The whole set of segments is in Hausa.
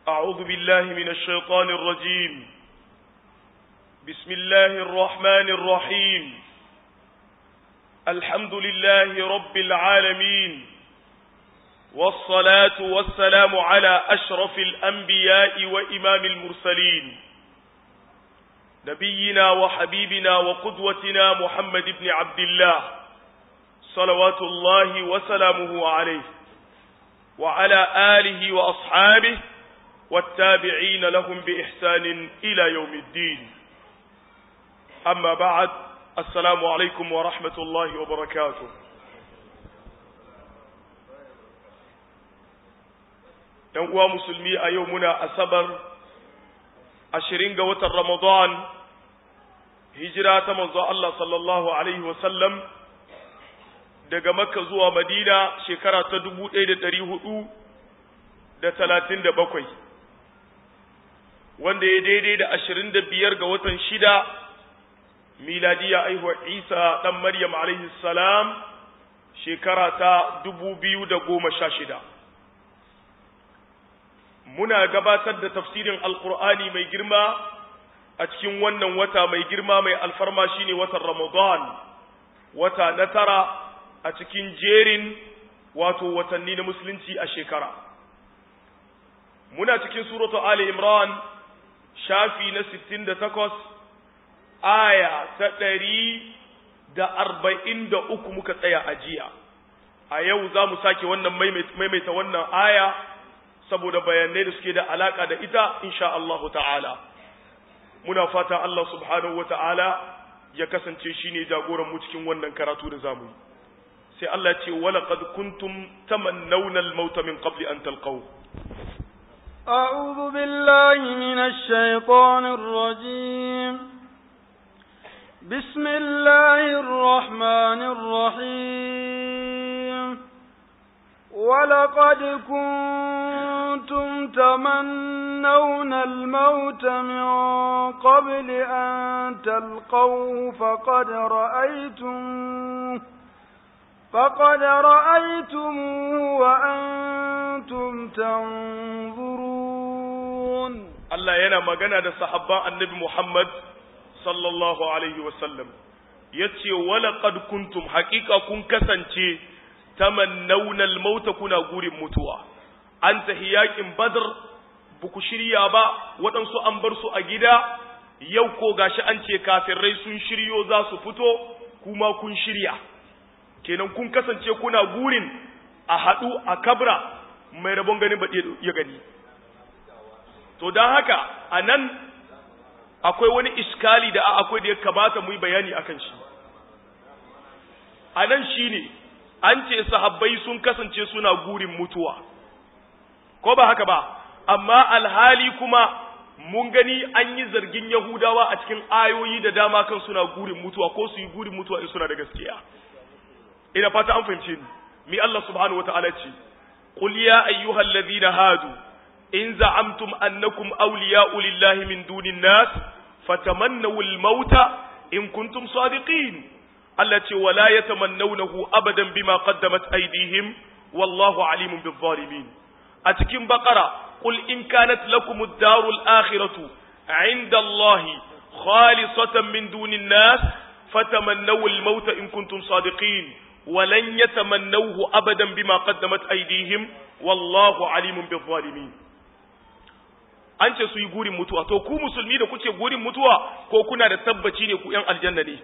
أعوذ بالله من الشيطان الرجيم بسم الله الرحمن الرحيم الحمد لله رب العالمين والصلاة والسلام على أشرف الأنبياء وإمام المرسلين نبينا وحبيبنا وقدوتنا محمد بن عبد الله صلوات الله وسلامه عليه وعلى آله وأصحابه والتابعين لهم بإحسان إلى يوم الدين أما بعد السلام عليكم ورحمة الله وبركاته ‘Yan uwa musulmi a yau muna asabar ashirin ga watan Ramadan, hijira ta manzo Allah sallallahu Alaihi wasallam daga Makka zuwa Madina shekara ta dubu ɗaya da ɗari hudu da talatin da bakwai, wanda ya daidai da ashirin da biyar ga watan shida miladiya aihuwar Isa ɗan Maryam alaihi salam shekara ta dubu biyu da goma sha shida. Muna gabatar da tafsirin Alƙur'ani mai girma a cikin wannan wata mai girma mai alfarma shine watan Ramadan, wata na tara a cikin jerin wato watanni na musulunci a shekara. Muna cikin suratu Ali Imran shafi na sittin da takwas aya ta ɗari da arba'in da uku muka tsaya a jiya a yau za mu sake wannan maimaita wannan aya saboda bayanai da suke da alaƙa da ita insha Allahu ta'ala muna fata Allah subhanahu wa ta'ala ya kasance shi ne jagoran mu cikin wannan karatu da zamu yi sai Allah ce wala qad kuntum tamannawna al-maut min qabli an talqaw أعوذ بالله من الشيطان الرجيم بسم الله الرحمن الرحيم ولقد كنتم تمنون الموت من قبل أن تلقوه فقد رأيتم فقد رأيتموه وأنتم تنظرون الله ينا مغنى ده صحابة النبي محمد sallallahu alaihi wasallam ya ce walaƙad kuntum haƙiƙa kun kasance tamannawna al-mauta kuna gurin mutuwa an tahi yaƙin badr buku shirya ba waɗansu an bar su a gida yau ko gashi an ce kafirai sun shiryo za su fito kuma kun shirya kenan kun kasance kuna gurin a haɗu a kabra mai rabon ganin baɗe ya gani to don haka a nan akwai wani iskali da akwai da ya kamata mu yi bayani akan shi a nan shi ne an ce sahabbai sun kasance suna gurin mutuwa ko ba haka ba amma alhali kuma mun gani an yi zargin yahudawa a cikin ayoyi da dama kan suna gurin mutuwa ko su yi gurin mutuwa in suna da gaskiya ina fata an fahimce ni mi Allah subhanahu wataala ce qul ya ayyuhal ladhina hadu in za'amtum annakum awliya'u lillahi min dunin nas fatamannaw al-mauta in kuntum sadiqin Allah ce wala yatamannawnahu abadan bima qaddamat aydihim wallahu alimun bil-zalimin a cikin baqara qul in kanat lakum ad-darul akhiratu 'inda Allah khalisatan min dunin nas fatamannaw al-mauta in kuntum sadiqin ولن يتمنوه أبدا بما قدمت أيديهم والله عليم بالظالمين an ce su yi gurin mutuwa to ku musulmi da kuke gurin mutuwa ko kuna da tabbaci ne ku yan aljanna ne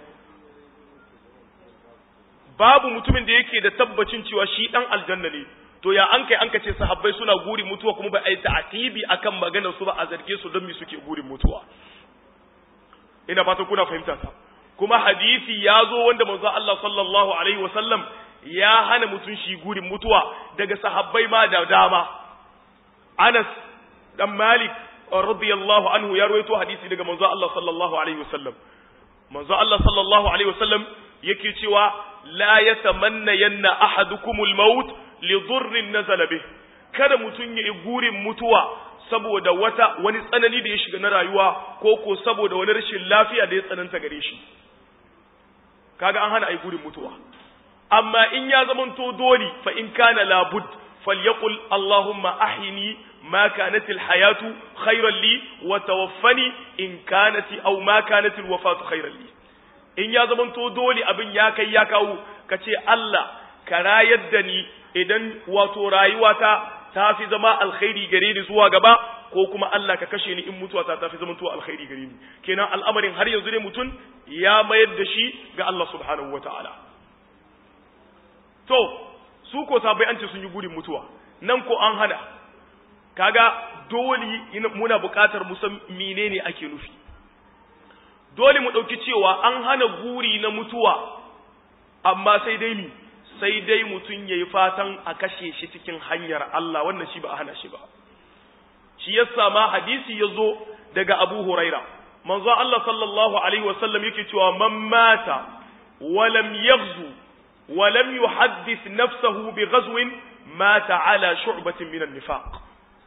babu mutumin da yake da tabbacin cewa shi dan aljanna ne to ya an kai an ka ce sahabbai suna gurin mutuwa kuma ba a yi ta'atibi akan maganar su ba a zarge su don me suke gurin mutuwa ina fata kuna fahimta ta kuma hadisi ya zo wanda manzo Allah sallallahu alaihi wasallam ya hana mutum shi gurin mutuwa daga sahabbai ma da dama Anas dan Malik radiyallahu anhu ya rawaito hadisi daga manzo Allah sallallahu alaihi wasallam manzo Allah sallallahu alaihi wasallam yake cewa la yatamanna yanna ahadukumul maut li dhurrin nazala bih kada mutun yayi gurin mutuwa saboda wata wani tsanani da ya shiga na rayuwa ko ko saboda wani rashin lafiya da ya tsananta gare shi kaga an hana ai gurin mutuwa amma in ya zamanto doli fa in kana labud falyaqul allahumma ahyini ma kanat alhayatu khayran li wa tawaffani in kanat aw ma kanat alwafatu khayran li in ya zamanto dole abin ya kai ya kawo kace Allah ka rayar da ni idan wato rayuwata ta fi zama alkhairi gare ni zuwa gaba ko kuma Allah ka kashe ni in mutuwa ta tafi zaman tuwa alkhairi gare ni kenan al'amarin har yanzu ne mutum ya mayar da shi ga Allah subhanahu wataala to su ko sabai an ce sun yi gurin mutuwa nan ko an hana kaga dole muna buƙatar mu san menene ake nufi dole mu ɗauki cewa an hana guri na mutuwa amma sai dai ni sai dai mutum ya yi fatan a kashe shi cikin hanyar Allah wannan shi ba a hana shi ba shi yasa ma hadisi ya zo daga Abu Huraira manzo Allah sallallahu alaihi wasallam yake cewa man mata wa lam yaghzu wa lam yuhaddith nafsahu bi ghazwin mata ala shu'batin min an-nifaq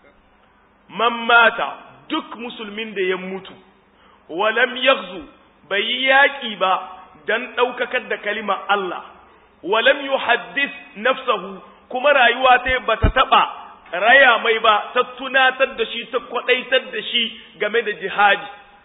man mata duk musulmin da ya mutu wa lam yaghzu bai yaki ba dan daukakar da kalima Allah wa lam yuhaddith nafsahu kuma rayuwa ta bata taba raya mai ba ta tunatar da shi ta kwadaitar da shi game da jihadi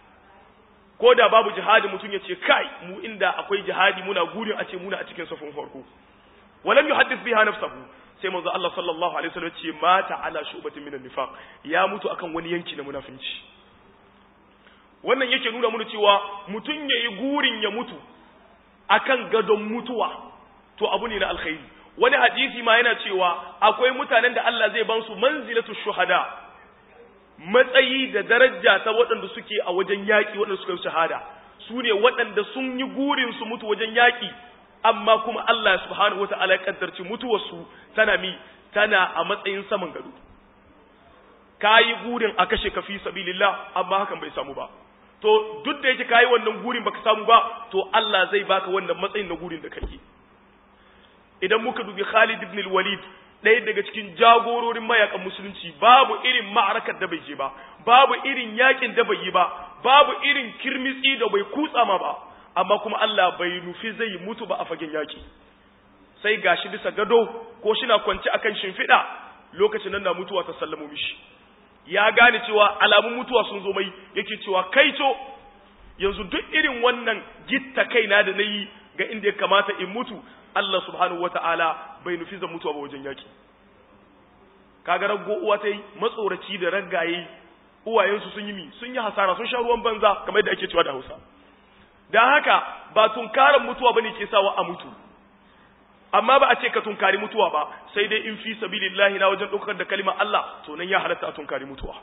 ko da babu jihadi mutum ya ce kai mu inda akwai jihadi muna gurin a ce muna a cikin safin farko walam yuhaddith biha nafsahu sai manzo Allah sallallahu alaihi wasallam ce mata ala shubatin minan nifaq ya mutu akan wani yanki na munafinci wannan yake nuna mana cewa mutum yayi gurin ya mutu akan gadon mutuwa to abu ne na alkhairi wani hadisi ma yana cewa akwai mutanen da Allah zai ban su manzilatu shuhada matsayi da daraja ta waɗanda suke a wajen yaƙi waɗanda suka yi shahada su ne waɗanda sun yi gurin su mutu wajen yaƙi amma kuma Allah subhanahu wa ta'ala ya kaddarci mutuwarsu tana mi tana a matsayin saman gado kayi gurin a kashe ka fi sabilillah amma hakan bai samu ba to duk da yake kayi wannan gurin baka samu ba to Allah zai baka wannan matsayin na gurin da kake idan muka dubi Khalid ibn al-Walid ɗaya daga cikin jagororin mayakan musulunci babu irin ma'arakar da bai je ba babu irin yakin da bai yi ba babu irin kirmitsi da bai kutsa ma ba amma kuma Allah bai nufi zai mutu ba a fagen yaki sai gashi bisa gado ko shina kwance akan shimfiɗa lokacin nan na mutuwa ta sallamu mishi ya gane cewa alamun mutuwa sun zo mai yake cewa kai to yanzu duk irin wannan gitta kaina da nayi ga inda ya kamata in mutu Allah subhanahu wata'ala bai nufi zan mutuwa ba wajen yaki kaga raggo uwa ta yi matsoraci da raggaye uwayensu sun yi mi sun yi hasara sun sha ruwan banza kamar yadda ake cewa da Hausa dan haka ba tunkaran mutuwa bane ke sawa a mutu amma ba a ce ka tunkari mutuwa ba sai dai in fi sabilillahi na wajen ɗaukar da kalimar Allah to nan ya halatta a tunkari mutuwa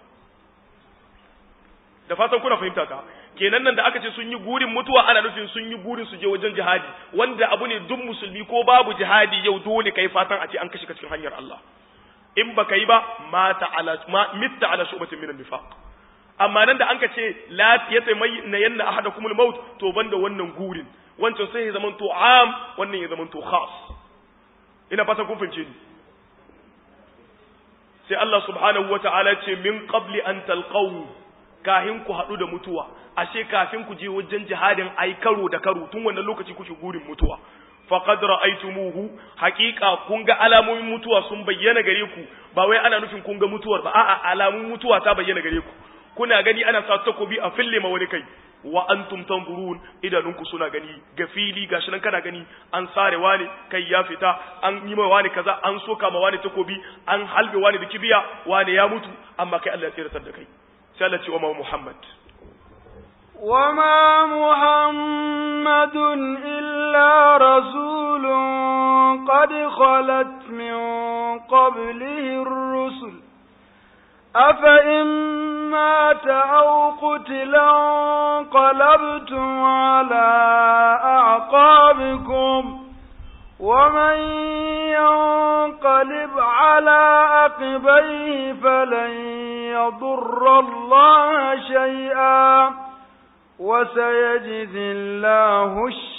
da fatan kuna fahimta ka kenan nan da aka ce sun yi gurin mutuwa ana nufin sun yi gurin su je wajen jihadi wanda abu ne duk musulmi ko babu jihadi yau dole kai fatan a ce an kashe ka cikin hanyar Allah in baka yi ba mata ala ma mitta ala shubatin minan nifaq amma nan da an ka ce la yatamayna yanna ahadakumul maut to banda wannan gurin wancan sai ya zama to am wannan ya zama to khas ina fata kun fahimce ni sai Allah subhanahu wata'ala ce min qabli an talqaw kahin ku hadu da mutuwa ashe kafin ku je wajen jihadin ai karo da karo tun wannan lokaci kuke gurin mutuwa faqad ra'aytumuhu haqiqa kun ga alamomin mutuwa sun bayyana gare ku ba wai ana nufin kun ga mutuwar ba a'a alamun mutuwa ta bayyana gare ku kuna gani ana sa takobi a fille ma wani kai wa antum tanzurun idanunku suna gani ga fili gashi nan kana gani an sare wani kai ya fita an yi ma wani kaza an soka ma wani takobi an halbe wani da kibiya wani ya mutu amma kai Allah ya tsiratar da kai sai Allah ce wa Muhammad وما محمد إلا رسول قد خلت من قبله الرسل أفإن مات أو قتلا انقلبتم على أعقابكم ومن ينقلب على عقبيه فلن يضر الله شيئا وسيجزي الله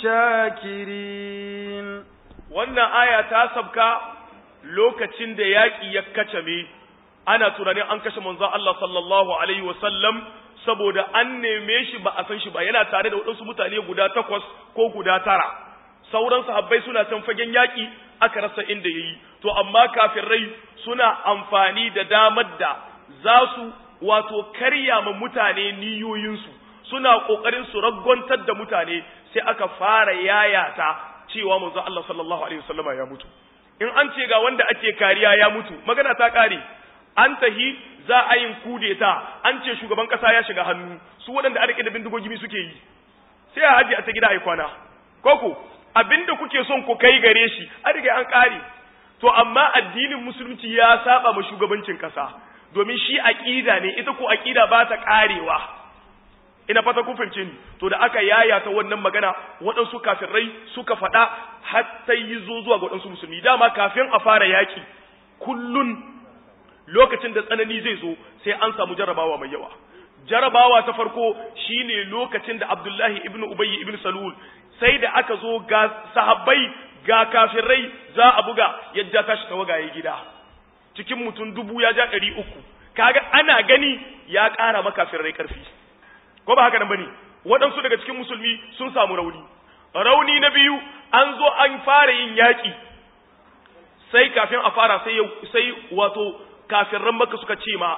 الشاكرين wannan aya ta sabka lokacin da yaƙi ya kacame ana tunanin an kashe manzon Allah sallallahu alaihi wasallam saboda an neme shi ba a san shi ba yana tare da waɗansu mutane guda takwas ko guda tara sauran sahabbai suna can fagen yaƙi aka rasa inda yayi to amma kafirai suna amfani da damar da za su wato karya ma mutane niyoyinsu suna kokarin su raggontar da mutane sai aka fara yayata cewa manzo Allah sallallahu alaihi wasallama ya mutu in an ce ga wanda ake kariya ya mutu magana ta kare an tahi za a yin kudeta an ce shugaban kasa ya shiga hannu su waɗanda a rike da bindigogi suke yi sai a haji a ta gida a kwana koko abinda kuke son ku kai gare shi a riga an kare to amma addinin musulunci ya saba ma shugabancin kasa domin shi aqida ne ita ko aqida ba ta karewa ina fata kun fahimce ni to da aka yayata wannan magana waɗansu kafirai suka faɗa har sai yi zo zuwa ga waɗansu musulmi dama kafin a fara yaki kullun lokacin da tsanani zai zo sai an samu jarabawa mai yawa jarabawa ta farko shine lokacin da Abdullahi ibn Ubayy ibn Salul sai da aka zo ga sahabbai ga kafirai za a buga yadda tashi tawagaye gida cikin mutum dubu ya ja ɗari uku kaga ana gani ya ƙara makafirai ƙarfi ko ba haka nan bane waɗansu daga cikin musulmi sun samu rauni rauni na biyu an zo an fara yin yaƙi sai kafin a fara sai sai wato kafirran maka suka ce ma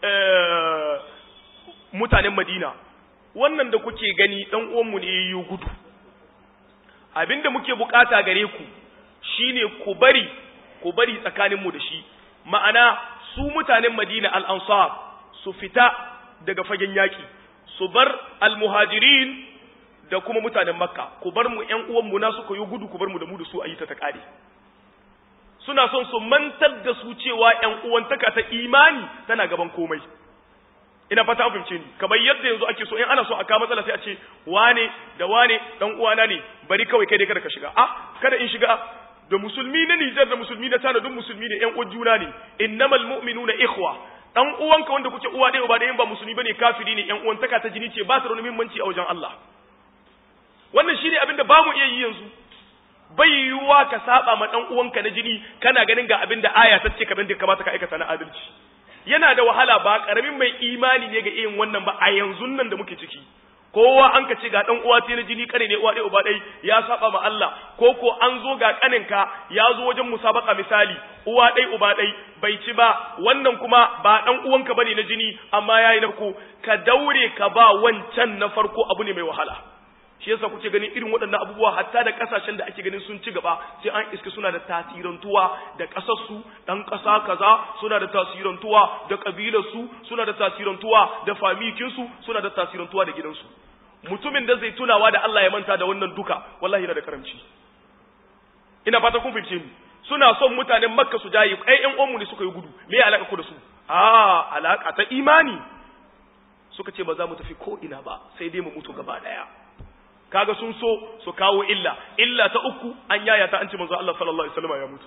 mutanen madina wannan da kuke gani dan uwanmu ne yayi gudu abinda muke bukata gare ku shine ku bari ku bari tsakaninmu da shi ma'ana su mutanen madina al-ansar su fita daga fagen yaki su bar al-muhajirin da kuma mutanen makka ku bar mu ƴan uwanmu na suka yi gudu ku bar mu da mu da su ayi ta ta kare suna son su mantar da su cewa ƴan uwantaka ta imani tana gaban komai ina fata an fahimce ni kamar yadda yanzu ake so in ana so a kawo matsala sai a ce wane da wane dan uwana ne bari kawai kai dai kada ka shiga ah kada in shiga da musulmi na Nijar da musulmi na Tana duk musulmi ne ƴan uwan juna ne innamal mu'minuna ikhwa dan uwanka wanda kuke uwa ɗaya uba ɗaya ba musulmi bane kafiri ne ƴan uwantaka ta jini ce ba su da muhimmanci a wajen Allah wannan shine abin da bamu iya yi yanzu bai yiwuwa ka saba ma dan uwanka na jini kana ganin ga abin da aya ta ce kamar da kamata ka aikata na adalci yana da wahala ba karamin mai imani ne ga irin wannan ba a yanzu nan da muke ciki kowa an ka ce ga dan uwa na jini kane ne uwa ɗaya uba ɗaya ya saba ma Allah ko ko an zo ga kaninka ya zo wajen musabaka misali uwa ɗaya uba ɗaya bai ci ba wannan kuma ba dan uwanka bane na jini amma yayi na farko ka daure ka ba wancan na farko abu ne mai wahala shi yasa kuke ganin irin waɗannan abubuwa hatta da ƙasashen da ake ganin sun ci gaba sai an iska suna da tasirantuwa da ƙasarsu ɗan ƙasa kaza suna da tasirantuwa da ƙabilarsu suna da tasirantuwa da famikinsu suna da tasirantuwa da gidansu mutumin da zai tunawa da Allah ya manta da wannan duka wallahi yana da karamci ina fata kun fahimce ni suna son mutanen makka su jaye ai ƴan uwanmu ne suka yi gudu me ya alaka ku da su a alaka ta imani suka ce ba za mu tafi ko ina ba sai dai mu mutu gaba daya kaga sun so su kawo illa illa ta uku an yaya ta an ce manzo Allah sallallahu alaihi wasallam ya mutu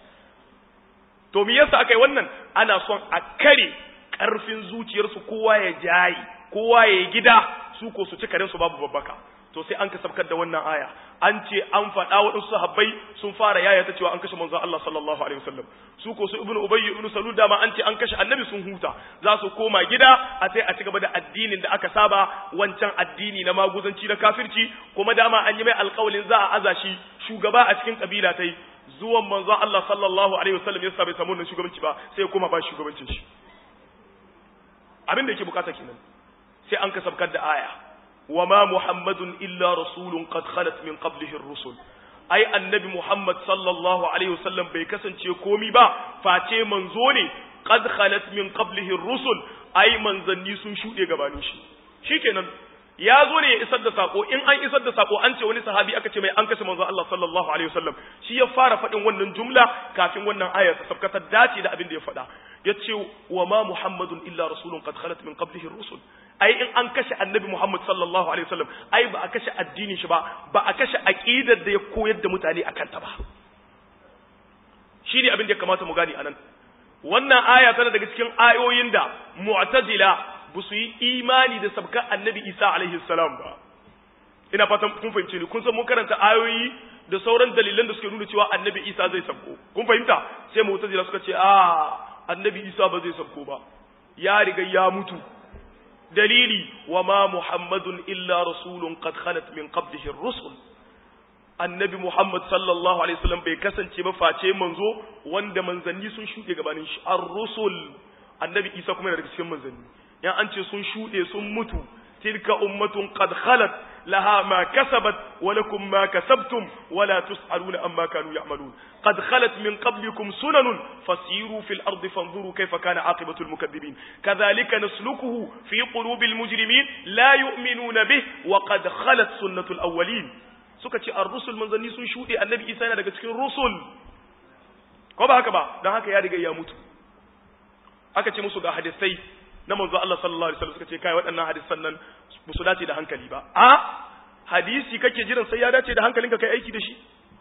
to me yasa akai wannan ana son a kare karfin zuciyarsu kowa ya jayi kowa ya gida su ko su ci karen su babu babbaka to sai an kasabkar da wannan aya an ce an faɗa waɗansu sahabbai sun fara yaya ta cewa an kashe manzon Allah sallallahu alaihi wasallam su ko su ibnu ubayy ibnu salul dama an ce an kashe annabi sun huta za su koma gida a sai a ci gaba da addinin da aka saba wancan addini na maguzanci na kafirci kuma dama an yi mai alƙawalin za a aza shi shugaba a cikin kabila tai zuwan manzon Allah sallallahu alaihi wasallam yasa bai samu wannan shugabanci ba sai kuma ba shugabancin shi abin da yake bukata kenan sai an kasabkar da aya وما محمد إلا رسول قد خلت من قبله الرسل أي النبي محمد صلى الله عليه وسلم بيكسن كومي با فاتي منزوني قد خلت من قبله الرسل أي منزني سن شوɗe gabanin shi shikenan ya zo ne ya isar da sako in an isar da sako an ce wani sahabi aka ce mai an kashe manzo Allah sallallahu alaihi wasallam shi ya fara faɗin wannan jumla kafin wannan aya ta sabkata dace da abin da ya faɗa yace wa ma muhammadun illa rasulun qad khalat min qablihi ar-rusul ai in an kashe annabi muhammad sallallahu alaihi wasallam ai ba a kashe addinin shi ba ba a kashe aqidar da ya koyar da mutane akan ta ba shi ne abin da ya kamata mu gani anan wannan aya tana daga cikin ayoyin da mu'tazila ba su yi imani da sabkan annabi isa alaihi salam ba ina fatan kun fahimce ni kun san mun karanta ayoyi da sauran dalilan da suke nuna cewa annabi isa zai sabko kun fahimta sai mu'tazila suka ce a annabi isa ba zai sabko ba ya riga ya mutu dalili wa ma muhammadun illa rasulun qad khalat min qablihi ar-rusul annabi Muhammad sallallahu alaihi wasallam bai kasance ba face manzo wanda manzanni sun shuɗe gabanin shi ar-rusul annabi Isa kuma yana daga cikin manzanni yan an ce sun shuɗe sun mutu tilka ummatun qad khalat laha ma kasabat wa lakum ma kasabtum wa la tus'aluna amma kanu ya'malun qad khalat min qablikum sunanun fasiru fil ardi fanzuru kayfa kana aqibatu al mukaththibin kadhalika naslukuhu fi qulubil mujrimin la yu'minuna bih wa qad khalat sunnatul awwalin suka ce ar-rusul manzanni sun shuɗe annabi Isa yana daga cikin rusul ko ba haka ba dan haka ya riga ya mutu aka ce musu ga hadisai na manzo Allah sallallahu alaihi wasallam suka ce kai waɗannan hadisan nan ba su dace da hankali ba a hadisi kake jiran sai ya dace da hankalinka kai aiki da shi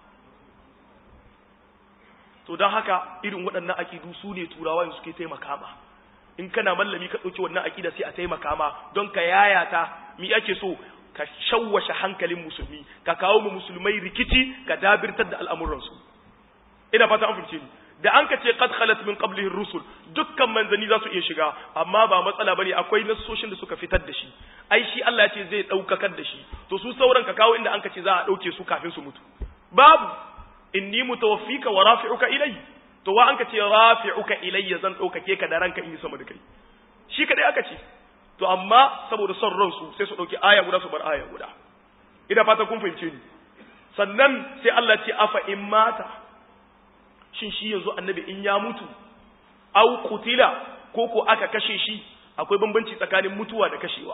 to dan haka irin waɗannan akidu su ne turawa yanzu suke taimaka ma in kana mallami ka ɗauki wannan akida sai a taimaka ma don ka yayata mi ake so ka shawwashe hankalin musulmi ka kawo mu musulmai rikici ka dabirtar da al'amuransu ina fata an fahimce ni da an ka ce qad khalat min qablihi rusul dukkan manzani za su iya shiga amma ba matsala bane akwai nassoshin da suka fitar da shi ai shi Allah ya ce zai daukakar da shi to su sauran ka kawo inda an ka ce za a dauke su kafin su mutu babu inni mutawaffika wa rafi'uka ilai to wa an ka ce rafi'uka ilayya zan daukake ka da ranka in yi sama da kai shi kadai aka ce to amma saboda son ransu sai su dauki aya guda su bar aya guda ina fata kun fahimce ni sannan sai Allah ce afa in mata shin shi yanzu annabi in ya mutu au kutila ko ko aka kashe shi akwai bambanci tsakanin mutuwa da kashewa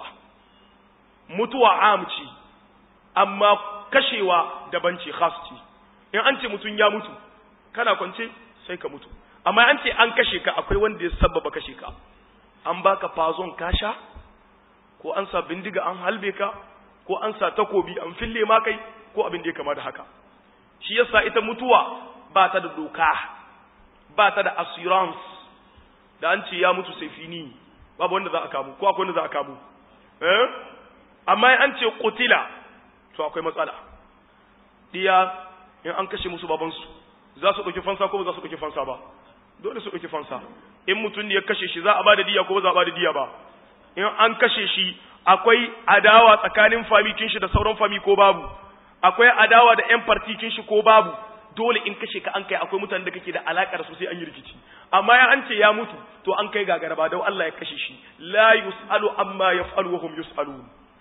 mutuwa amci amma kashewa daban ce khas ce in an ce mutum ya mutu kana kwance sai ka mutu amma an ce an kashe ka akwai wanda ya sababa kashe ka an baka fazon kasha ko an sa bindiga an halbe ka ko an sa takobi an fille ma kai ko abin da ya kama da haka shi yasa ita mutuwa ba ta da doka ba ta da assurance da an ce ya mutu sai fini babu wanda za a kamu ko akwai wanda za a kamu eh amma an ce qutila to akwai matsala diya in an kashe musu babansu za su ɗauki fansa ko ba za su ɗauki fansa ba dole su ɗauki fansa in mutum ne ya kashe shi za a ba da diya ko ba za a ba da diya ba in an kashe shi akwai adawa tsakanin famikin shi da sauran fami ko babu akwai adawa da yan partikin shi ko babu dole in kashe ka an kai akwai mutanen da kake da alakar su sai an yi rikici amma ya an ce ya mutu to an kai gagara ba don Allah ya kashe shi la yusalu amma yaf'alu wa hum yusalun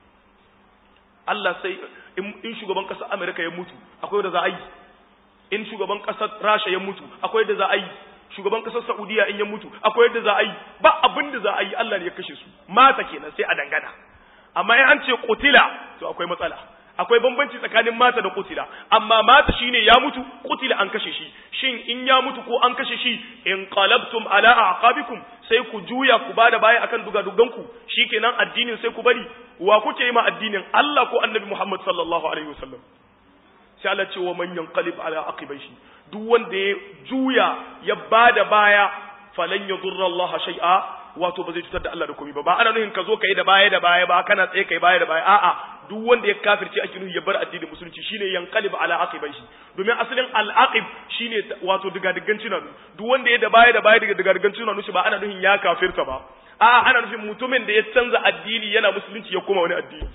Allah sai in shugaban kasar Amerika ya mutu akwai da za a yi in shugaban kasar Rasha ya mutu akwai da za a yi shugaban kasar Saudiya in ya mutu akwai yadda za a yi ba abin da za a yi Allah ne ya kashe su mata kenan sai a dangana amma in an ce qutila to akwai matsala akwai bambanci tsakanin mata da qutila amma mata shine ya mutu qutila an kashe shi shin in ya mutu ko an kashe shi in qalabtum ala aqabikum sai ku juya ku bada baya akan dugadugan ku shikenan addinin sai ku bari wa kuke yi ma addinin Allah ko Annabi Muhammad sallallahu alaihi wasallam sai Allah ce wa man yanqalib ala aqibaihi duk wanda ya juya ya bada baya falan yadurra Allah shay'a wato ba zai cutar da Allah da komai ba ba ana nuhin ka zo kai da baya da baya ba kana tsaye kai baya da baya a'a duk wanda ya kafirce ake nuhi ya bar addinin musulunci shine yanqalib ala aqibaihi domin asalin al aqib shine wato diga digan cinanu duk wanda ya da baya da baya daga diga digan cinanu shi ba ana nuhin ya kafirta ba a'a ana nufin mutumin da ya canza addini yana musulunci ya koma wani addini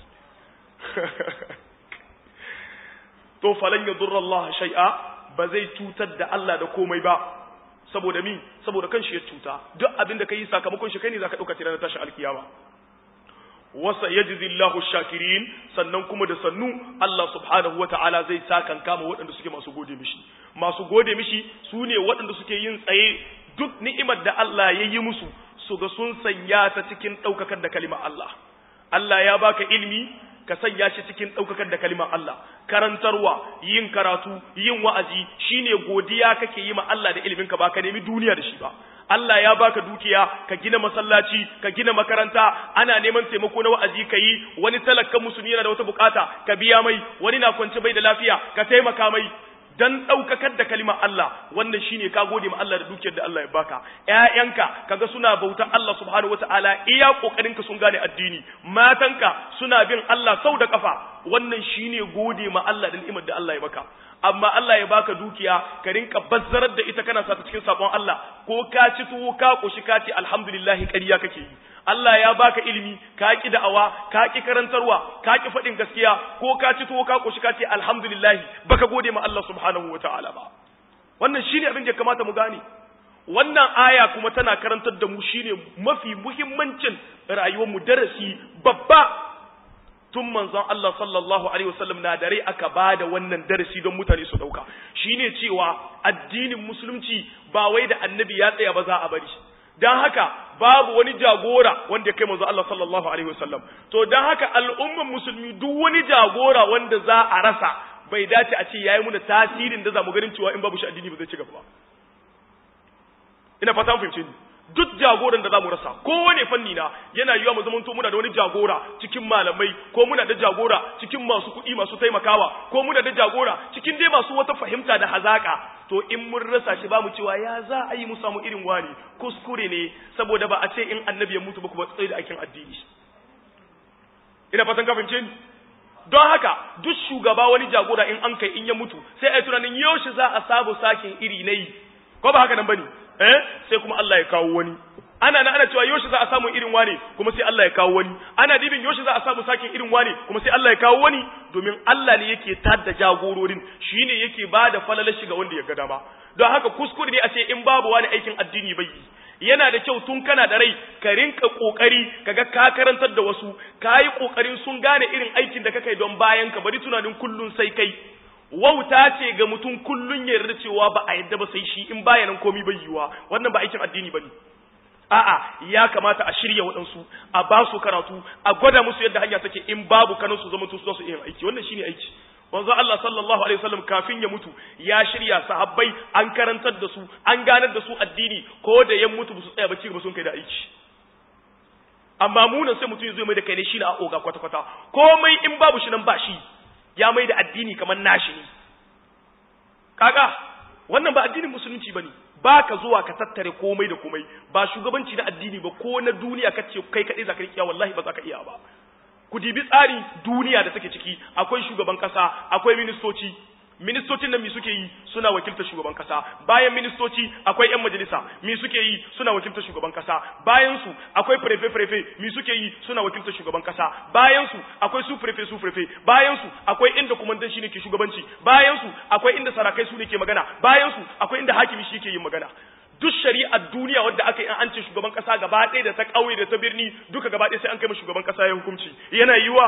to falan yadurra Allah shay'a ba zai cutar da Allah da komai ba saboda mi saboda kanshi ya cuta duk abin da kai sakamakon shi kai ne zaka dauka tirar tashi alkiyama wasa yajzi Allahu shakirin sannan kuma da sannu Allah subhanahu wataala zai sakan kama waɗanda suke masu gode mishi masu gode mishi su ne waɗanda suke yin tsaye duk ni'imar da Allah ya yi musu su ga sun sanya ta cikin ɗaukakar da kalimar Allah Allah ya baka ilimi ka sanya shi cikin ɗaukakar da kalimar Allah karantarwa yin karatu yin wa'azi shine godiya kake yi ma Allah da ilimin ka ba ka nemi duniya da shi ba Allah ya baka dukiya ka gina masallaci ka gina makaranta ana neman taimako na wa'azi ka yi wani talakkan musulmi yana da wata bukata ka biya mai wani na kwance bai da lafiya ka taimaka mai dan ɗaukakar da kalimar Allah wannan shine ka gode ma Allah da dukiyar da Allah ya baka ƴaƴanka kaga suna bautar Allah subhanahu wataala iya kokarin ka sun gane addini matanka suna bin Allah sau da kafa wannan shine gode ma Allah da ni'imar da Allah ya baka amma Allah ya baka dukiya ka rinka bazzarar da ita kana sa ta cikin sabon Allah ko ka ci tuwo ka koshi ka ce alhamdulillah ƙarya kake yi Allah ya baka ilimi ka ki da'awa ka ki karantarwa ka ki faɗin gaskiya ko ka ci tuwo ka koshi ka ce alhamdulillah baka gode ma Allah subhanahu wataala ba wannan shine abin da kamata mu gane wannan aya kuma tana karantar da mu shine mafi muhimmancin rayuwar mu darasi babba tun manzon Allah sallallahu alaihi wasallam na dare aka bada wannan darasi don mutane su dauka shine cewa addinin musulunci ba wai da annabi ya tsaya ba za a bari dan haka babu wani jagora wanda ya kai manzo Allah sallallahu alaihi wasallam to dan haka al'umman musulmi duk wani jagora wanda za a rasa bai dace a ce yayi muna tasirin da zamu ganin cewa in babu shi addini ba zai ci gaba ba ina fata mun fahimce ni duk jagoran da zamu rasa kowane fanni na yana yiwa mu zamanto muna da wani jagora cikin malamai ko muna da jagora cikin masu kuɗi masu taimakawa ko muna da jagora cikin dai masu wata fahimta da hazaka to in mun rasa shi bamu cewa ya za a yi mu samu irin wani kuskure ne saboda ba a ce in annabi ya mutu ba kuma tsaye da aikin addini ina fatan ka fahimce ni don haka duk shugaba wani jagora in an kai in ya mutu sai a yi tunanin yaushe za a sabu sakin iri na yi ko ba haka nan bane eh sai kuma Allah ya kawo wani ana na ana cewa yoshi za a samu irin wane kuma sai Allah ya kawo wani ana dibin yoshi za a samu sakin irin wane kuma sai Allah ya kawo wani domin Allah ne yake tada jagororin shine yake bada falalar shiga wanda ya ga dama don haka kuskure ne a ce in babu wani aikin addini bai yi yana da kyau tun kana da rai ka rinka kokari kaga ka karantar da wasu kayi kokarin sun gane irin aikin da kake don bayan ka bari tunanin kullun sai kai wauta ce ga mutum kullun ya yarda cewa ba a yadda ba sai shi in baya nan komai bai yiwa wannan ba aikin addini bane a'a ya kamata a shirya waɗansu a ba su karatu a gwada musu yadda hanya take in babu kanin su zama su su yin aiki wannan shine aiki wanzu Allah sallallahu alaihi wasallam kafin ya mutu ya shirya sahabbai an karantar da su an ganar da su addini ko da ya mutu su tsaya ba ci gaba sun kai da aiki amma munan sai mutum ya zo mai da kai ne shine a oga kwata kwata komai in babu shi nan ba shi ya mai da addini kamar nashi ne kaga wannan ba addinin musulunci bane ba ka zuwa ka tattare komai da komai ba shugabanci na addini ba ko na duniya ka ce kai kaɗai za ka iya wallahi ba za ka iya ba ku dibi tsari duniya da take ciki akwai shugaban kasa akwai ministoci ministocin nan mi suke yi suna wakiltar shugaban kasa bayan ministoci akwai yan majalisa mi suke yi suna wakiltar shugaban kasa bayan su akwai prefe prefe mi suke yi suna wakiltar shugaban kasa bayan su akwai su prefe su prefe bayan su akwai inda kumandan shi ne ke shugabanci bayan su akwai inda sarakai su ne ke magana bayan su akwai inda hakimi shi ke yin magana duk shari'ar duniya wadda aka yi an ce shugaban kasa gaba ɗaya da ta ƙauye da ta birni duka gaba ɗaya sai an kai ma shugaban kasa ya hukunci yana yiwa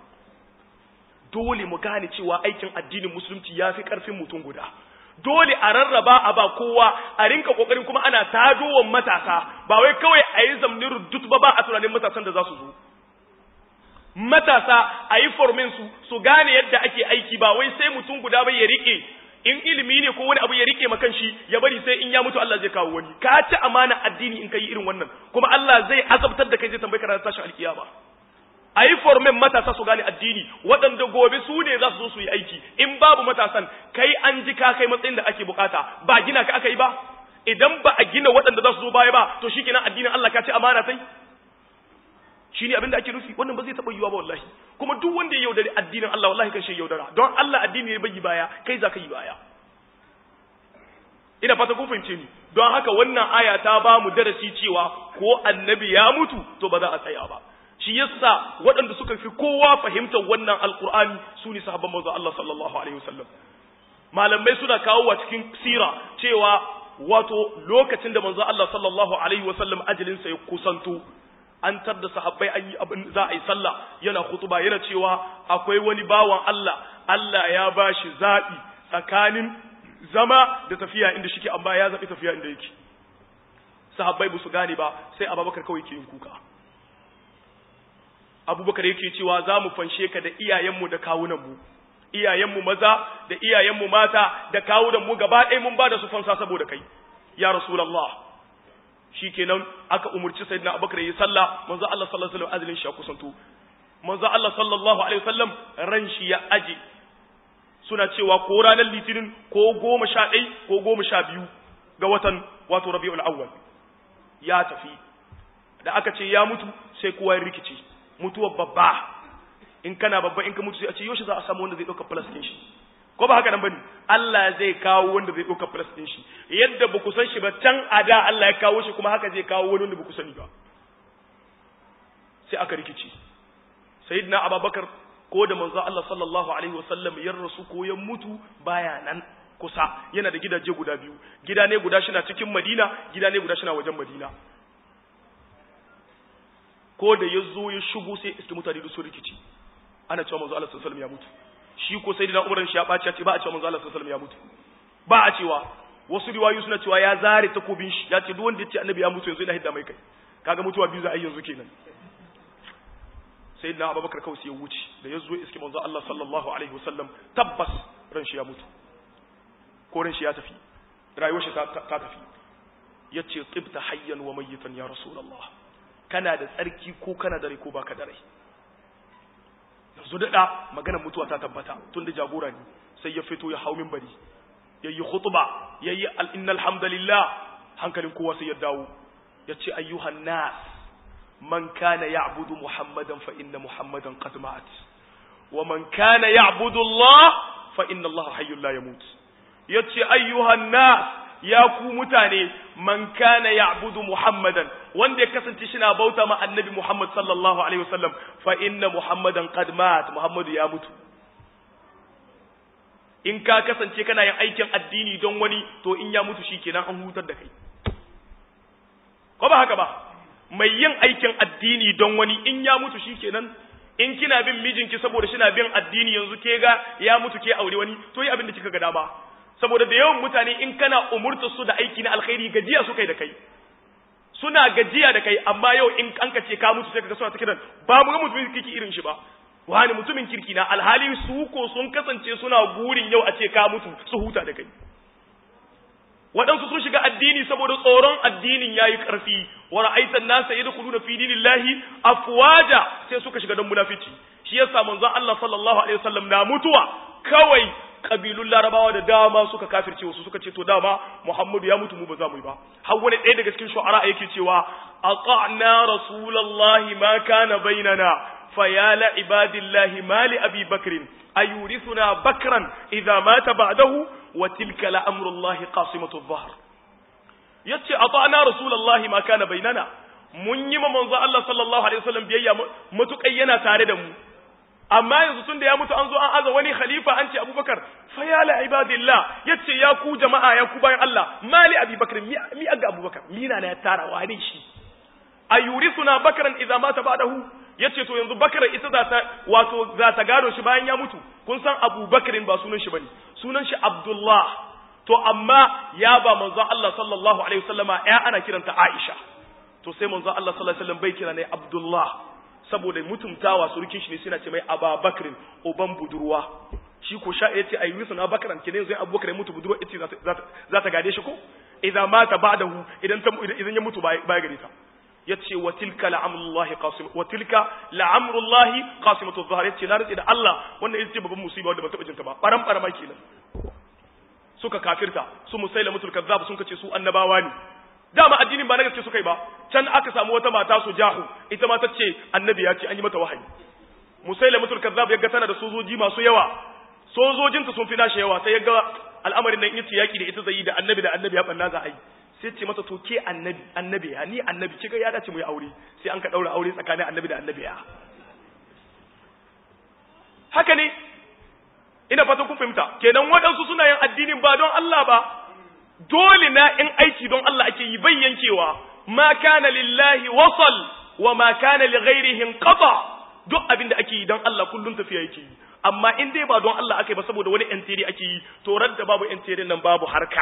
dole mu gane cewa aikin addinin musulunci ya fi ƙarfin mutum guda dole a rarraba a ba kowa a rinka kokarin kuma ana tadowan matasa ba wai kawai a yi zamnin rudut ba ba a tunanin matasan da za su zo matasa a yi formin su su gane yadda ake aiki ba wai sai mutum guda bai ya rike in ilimi ne ko wani abu ya rike makan shi ya bari sai in ya mutu Allah zai kawo wani ka ci amana addini in kai irin wannan kuma Allah zai azabtar da kai zai tambaye ka ranar tashin alkiyama a yi formen matasa su gane addini waɗanda gobe su ne za su zo su yi aiki in babu matasan kai an ji ka kai matsayin da ake bukata ba gina ka aka yi ba idan ba a gina waɗanda za su zo baya ba to shi kenan addinin Allah ka ci amana sai shi ne abin da ake nufi wannan ba zai taɓa yiwa ba wallahi kuma duk wanda ya yaudari addinin Allah wallahi kan shi yaudara don Allah addini ya bayi baya kai za ka yi baya ina fata kun fahimce ni don haka wannan aya ta ba mu darasi cewa ko annabi ya mutu to ba za a tsaya ba shi yasa waɗanda suka fi kowa fahimtar wannan alkur'ani su ne sahabban manzo Allah sallallahu alaihi wasallam malamai suna kawo wa cikin sira cewa wato lokacin da manzo Allah sallallahu alaihi wasallam ajalin sa ya kusanto an tarda sahabbai an yi abin za a yi sallah yana khutuba yana cewa akwai wani bawan Allah Allah ya bashi zabi tsakanin zama da tafiya inda shike amma ya zabi tafiya inda yake sahabbai ba su gane ba sai Abubakar kawai ke yin kuka abubakar yake cewa za mu fanshe ka da iyayenmu da kawunanmu iyayenmu maza da iyayenmu mata da kawunanmu gaba ɗaya mun ba da su fansa saboda kai ya rasulallah shi kenan aka umurci sayyidina abubakar yi sallah manzo Allah sallallahu alaihi wasallam azlin shi kusanto manzo Allah sallallahu alaihi wasallam ran shi ya aje suna cewa ko ranar litinin ko goma sha ɗai ko goma sha biyu ga watan wato rabi'ul awwal ya tafi da aka ce ya mutu sai kowa ya rikice mutuwar babba in kana babba in ka mutu sai a ce yoshi za a samu wanda zai ɗauka plus ɗin shi ko ba haka nan bane Allah zai kawo wanda zai ɗauka plus ɗin shi yadda ba ku san shi ba can a da Allah ya kawo shi kuma haka zai kawo wani wanda ba ku sani ba sai aka rikici sayyidina abubakar ko da manzo Allah sallallahu alaihi wasallam ya rasu ko ya mutu baya nan kusa yana da gidaje guda biyu gida ne guda shi na cikin Madina gida ne guda shi na wajen Madina ko da ya zo ya shigo sai iske mutane da su rikici ana cewa manzo Allah sallallahu alaihi wasallam ya mutu shi ko sayyidina Umar shi ya baci ya ce ba a cewa manzo Allah sallallahu alaihi wasallam ya mutu ba a cewa wasu riwayoyi suna cewa ya zare takobin shi ya ce duk wanda ya ce annabi ya mutu yanzu ina hidda mai kai kaga mutuwa biyu za a yi yanzu kenan sayyidina abubakar kawai sai ya wuce da ya zo iske manzo Allah sallallahu alaihi wasallam tabbas ran shi ya mutu ko ran shi ya tafi rayuwar shi ta tafi yace tibta hayyan wa mayyitan ya rasulullah kana da tsarki ko kana da rai ko baka da rai yanzu da maganar mutuwa ta tabbata tun da jagora ne sai ya fito ya hau minbari yayi khutba yayi innal hamdalillah hankalin kowa sai ya dawo yace ayyuhan nas man kana ya'budu muhammadan fa inna muhammadan qad ma'at wa man kana ya'budu allah fa inna allah hayyul la yamut yace ayyuhan nas ya ku mutane man kana ya'budu muhammadan wanda ya kasance shi na bauta ma annabi muhammad sallallahu alaihi wasallam fa inna muhammadan qad mat muhammadu ya mutu in ka kasance kana yin aikin addini don wani to in ya mutu shikenan an hutar da kai ko ba haka ba mai yin aikin addini don wani in ya mutu shikenan in kina bin mijinki saboda shi na bin addini yanzu ke ga ya mutu ke aure wani to yi abin da kika ga dama saboda da yawan mutane in kana umurta su da aiki na alkhairi gajiya su kai da kai suna gajiya da kai amma yau in an ka ce ka mutu sai kaga suna ta kiran ba mu ga mutumin kirki irin shi ba wani mutumin kirki na alhali su ko sun kasance suna gurin yau a ce ka mutu su huta da kai waɗansu sun shiga addini saboda tsoron addinin yayi ƙarfi wa ra'aitan nasa yadkhuluna fi dinillahi afwaja sai suka shiga don munafici shi yasa manzon Allah sallallahu alaihi wasallam na mutuwa kawai kabilun larabawa da dama suka kafirce wasu suka ce to dama Muhammadu ya mutu mu ba za mu yi ba har wani ɗaya daga cikin shu'ara yake cewa aqa'na rasulullahi ma kana bainana فيا لعباد الله ما لأبي بكر أيورثنا بكرا إذا مات بعده وتلك لأمر الله قاصمة الظهر yace ata'na rasulullahi ma kana bainana mun yi manzo Allah sallallahu alaihi wasallam biyayya matukai yana tare da mu amma yanzu tunda ya mutu an zo an aza wani khalifa an ce Abubakar fa ya la ibadillah yace ya ku jama'a ya ku bayan Allah mali Abubakar mi mi aga Abubakar mina na ya tara wani shi ayurithuna bakran idza mata ba'dahu yace to yanzu bakar ita za ta wato za ta gado shi bayan ya mutu kun san Abu Bakarin ba sunan shi bane sunan shi Abdullah to amma ya ba manzon Allah sallallahu alaihi wasallama ya ana kiranta Aisha to sai manzon Allah sallallahu alaihi wasallam bai kira ne Abdullah saboda mutumtawa surukin shi ne suna ce mai Aba Bakrin uban budurwa shi ko sha yace ayi wisu na Bakran kenan zai Abu Bakar mutu budurwa ita za ta gade shi ko idan mata ba'dahu idan ta idan ya mutu baya gare ta yace wa tilka la'amrullahi qasim wa tilka la'amrullahi qasimatu dhahar yace na rike da Allah wannan ita ce babban musiba wanda ba taba jinta ba baran barama kenan suka kafirta su musailamatul kazzab sun kace su annabawa ne dama addinin ba na gaske suka yi ba can aka samu wata mata su jahu ita ma tace annabi ya ce an yi mata wahayi musailamatul kazzab yaga tana da sojoji masu yawa sojojinta sun fi nashi yawa sai yaga al'amarin nan yace yaki da ita zai yi da annabi da annabi ya banna za a yi sai ce mata to ke annabi annabi ya ni annabi kika ya dace mu yi aure sai an ka daura aure tsakanin annabi da annabi ya haka ne ina fatan kun fahimta kenan waɗansu suna yin addinin ba don Allah ba dole na in aiki don Allah ake yi bai yankewa ma kana lillahi wasal wa ma kana li ghairihi qata duk abin da ake yi don Allah kullun tafiya yake yi amma in dai ba don Allah ake ba saboda wani enteri ake yi to radda babu enterin nan babu harka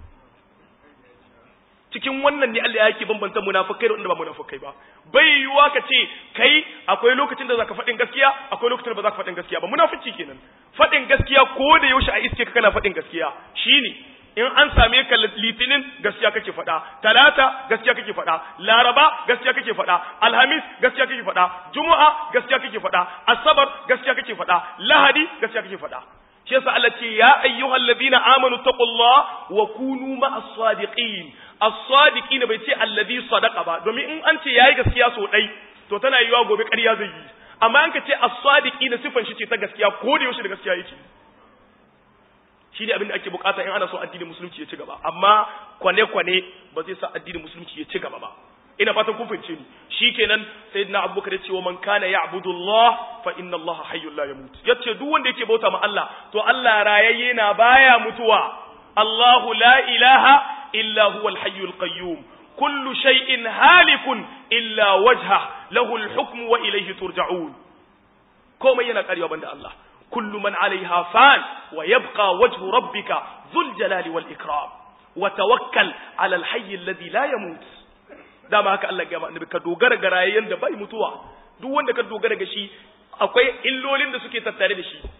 cikin wannan ne Allah yake bambanta munafikai da wanda ba munafikai ba bai yiwuwa ka ce kai akwai lokacin da zaka faɗin gaskiya akwai lokacin da ba zaka faɗin gaskiya ba munafici kenan faɗin gaskiya ko da yaushe a iske ka kana faɗin gaskiya shine in an same ka litinin gaskiya kake faɗa talata gaskiya kake faɗa laraba gaskiya kake faɗa alhamis gaskiya kake faɗa juma'a gaskiya kake faɗa asabar gaskiya kake faɗa lahadi gaskiya kake faɗa shi yasa Allah ce ya ayyuhal ladina amanu taqullah wa kunu ma'as sadiqin as-sadiqin bai ce alladhi sadaqa ba domin in an ce yayi gaskiya so dai to tana yiwa gobe ƙarya zai yi amma an ka ce as-sadiqin sifan shi ce ta gaskiya ko da yaushe da gaskiya yake shi ne abin da ake bukata in ana so addinin musulunci ya ci gaba amma kwane-kwane ba zai sa addinin musulunci ya ci gaba ba ina fatan kun fahimce ni shikenan sayyidina abubakar ya ce wa man kana ya'budu Allah fa inna Allah hayyul la yamut yace duk wanda yake bauta ma Allah to Allah rayayye na baya mutuwa Allahu la ilaha illa huwal hayyul qayyum kullu shay'in halikun illa wajha lahu al-hukmu wa ilayhi turja'un komai yana karewa banda Allah kullu man 'alayha fan wa yabqa wajhu rabbika dhul jalali wal ikram wa tawakkal 'ala al-hayy alladhi la yamut dama haka Allah ya annabi ka dogara ga rayayyen da bai mutuwa duk wanda ka dogara ga shi akwai illolin da suke tattare da shi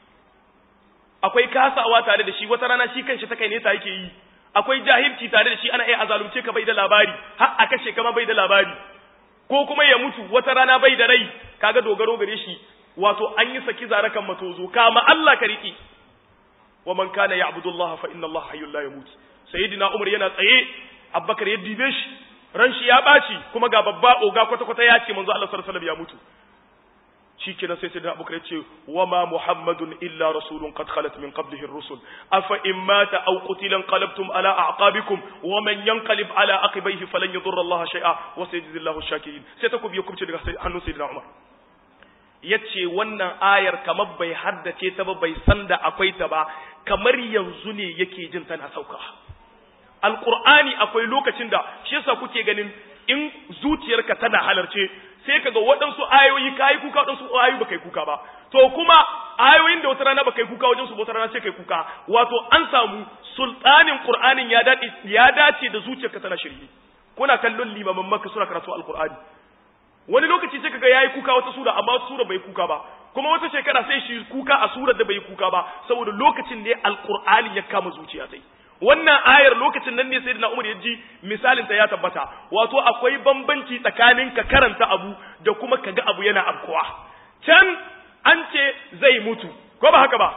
akwai kasawa tare da shi wata rana shi kanshi ta kai ne ta yake yi akwai jahilci tare da shi ana iya azalumce ka bai da labari har a kashe kama bai da labari ko kuma ya mutu wata rana bai da rai kaga dogaro gare shi wato an yi saki zarakan matozo kama Allah ka riki wa man kana ya'budu Allah fa inna Allah hayyul la yamut sayyidina Umar yana tsaye Abubakar ya dibe shi ran shi ya baci kuma ga babba oga kwata kwata ya ce manzo Allah sallallahu alaihi wasallam ya mutu shikenan sai sayyidina Abubakar ya ce wa ma Muhammadun illa rasulun qad khalat min qablihi ar-rusul afa in mata aw qutila qalabtum ala a'qabikum wa man yanqalib ala aqibayhi falan yadurra Allah shay'a wa sayajzi Allahu ash-shakirin sai ta kubiya kubce daga hannun sayyidina Umar yace wannan ayar kamar bai haddace ta ba bai san da akwai ta ba kamar yanzu ne yake jin tana sauka alqur'ani akwai lokacin da shi yasa kuke ganin in zuciyarka tana halarce sai kaga waɗansu ayoyi kayi kuka waɗansu ayoyi baka yi kuka ba to kuma ayoyin da wata rana baka yi kuka wajen su wata rana sai kai kuka wato an samu sultanin qur'anin ya dace ya dace da zuciyarka tana shirye kuna kallon limaman makka suna karatu alqur'ani wani lokaci sai kaga yayi kuka wata sura amma sura bai kuka ba kuma wata shekara sai shi kuka a surar da bai kuka ba saboda lokacin ne alqur'ani ya kama zuciya sai wannan ayar lokacin nan ne sayyidina Umar ya ji misalin ta ya tabbata wato akwai bambanci tsakanin ka karanta abu da kuma kaga abu yana afkuwa can an ce zai mutu ko ba haka ba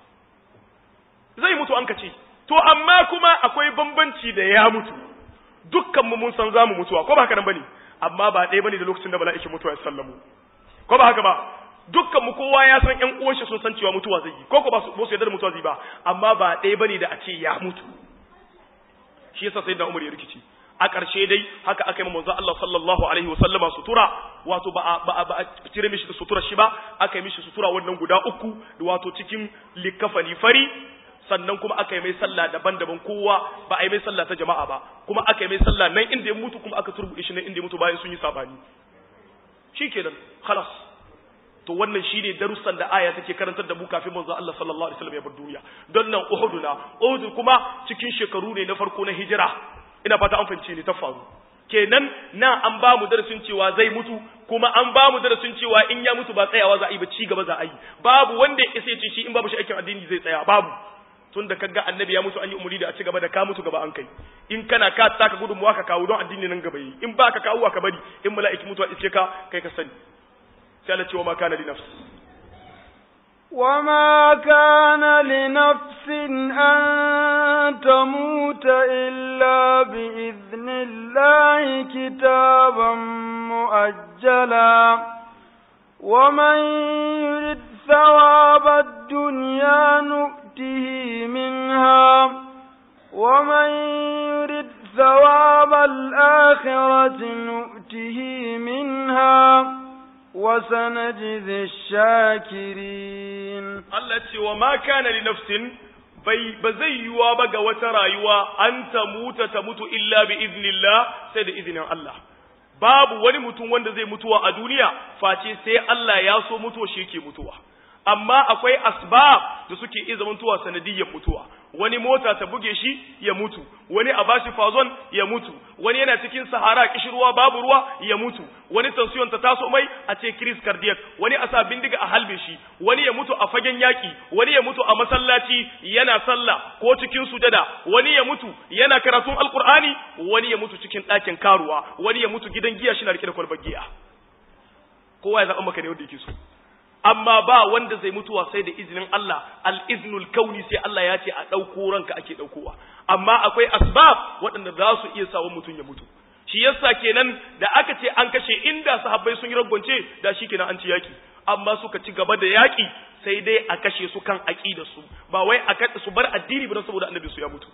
zai mutu an kace to amma kuma akwai bambanci da ya mutu dukkan mu mun san zamu mutuwa ko ba haka nan bane amma ba ɗaya bane da lokacin da mala'ikin mutuwa ya sallamu ko ba haka ba dukkan mu kowa ya san ƴan uwan shi sun san cewa mutuwa zai yi ko ko ba su yarda da mutuwa zai ba amma ba ɗaya bane da a ce ya mutu shi yasa sayyidina Umar ya rikici a ƙarshe dai haka aka yi manzo Allah sallallahu alaihi wasallama sutura wato ba ba ba a cire mishi sutura shi ba aka yi mishi sutura wannan guda uku wato cikin likafani fari sannan kuma aka yi mai sallah daban-daban kowa ba a yi mai sallah ta jama'a ba kuma aka yi mai sallah nan inda ya mutu kuma aka turbuɗe shi nan inda ya mutu bayan sun yi sabani shikenan khalas to wannan shine darussan da aya take karantar da mu kafin manzo Allah sallallahu alaihi wasallam ya bar duniya don nan Uhud na Uhud kuma cikin shekaru ne na farko na hijira ina fata an fahimce ni ta faru kenan nan an ba mu darasin cewa zai mutu kuma an ba mu darasin cewa in ya mutu ba tsayawa za a yi ba ci gaba za a yi babu wanda ya isa ce shi in babu shi aikin addini zai tsaya babu tun da kaga annabi ya mutu an yi umuri da a ci gaba da ka mutu gaba an kai in kana ka taka gudunmuwa ka kawo don addini nan gaba yi in ba ka kawo ka bari in mala'iki mutuwa iske ka kai ka sani sai Allah ce wa ma kana li nafs وما كان لنفس أن تموت إلا بإذن الله كتابا مؤجلا ومن يرد ثواب الدنيا نؤته منها ومن يرد ثواب الآخرة نؤته منها وسنجزي الشاكرين Allah ce wa ma kana li nafsin bai ba zai yiwa ba ga wata rayuwa an ta muta ta mutu illa bi iznillah sai da izinin Allah babu wani mutum wanda zai mutuwa a duniya face sai Allah ya so mutuwa shi yake mutuwa amma akwai asbab da suke iya zamantowa sanadiyyar mutuwa wani mota ta buge shi ya mutu wani a bashi fazon ya mutu wani yana cikin sahara kishirwa babu ruwa ya mutu wani tension ta taso mai a ce crise cardiac wani a sa bindiga a halbe shi wani ya mutu a fagen yaki wani ya mutu a masallaci yana sallah ko cikin sujada wani ya mutu yana karatun alqur'ani wani ya mutu cikin ɗakin karuwa wani ya mutu gidan giya shi na rike da kwalbar giya kowa ya zaɓa maka ne wanda yake so amma ba wanda zai mutuwa sai da izinin Allah al-iznul kauni sai Allah ya ce a ɗauko ranka ake ɗaukowa amma akwai asbab waɗanda za su iya sawa mutum ya mutu shi yasa kenan da aka ce an kashe inda sahabbai sun yi ragwance da shi kenan an ci yaki amma suka ci gaba da yaki sai dai a kashe su kan aqidar su ba wai a kada su bar addini ba saboda annabi su ya mutu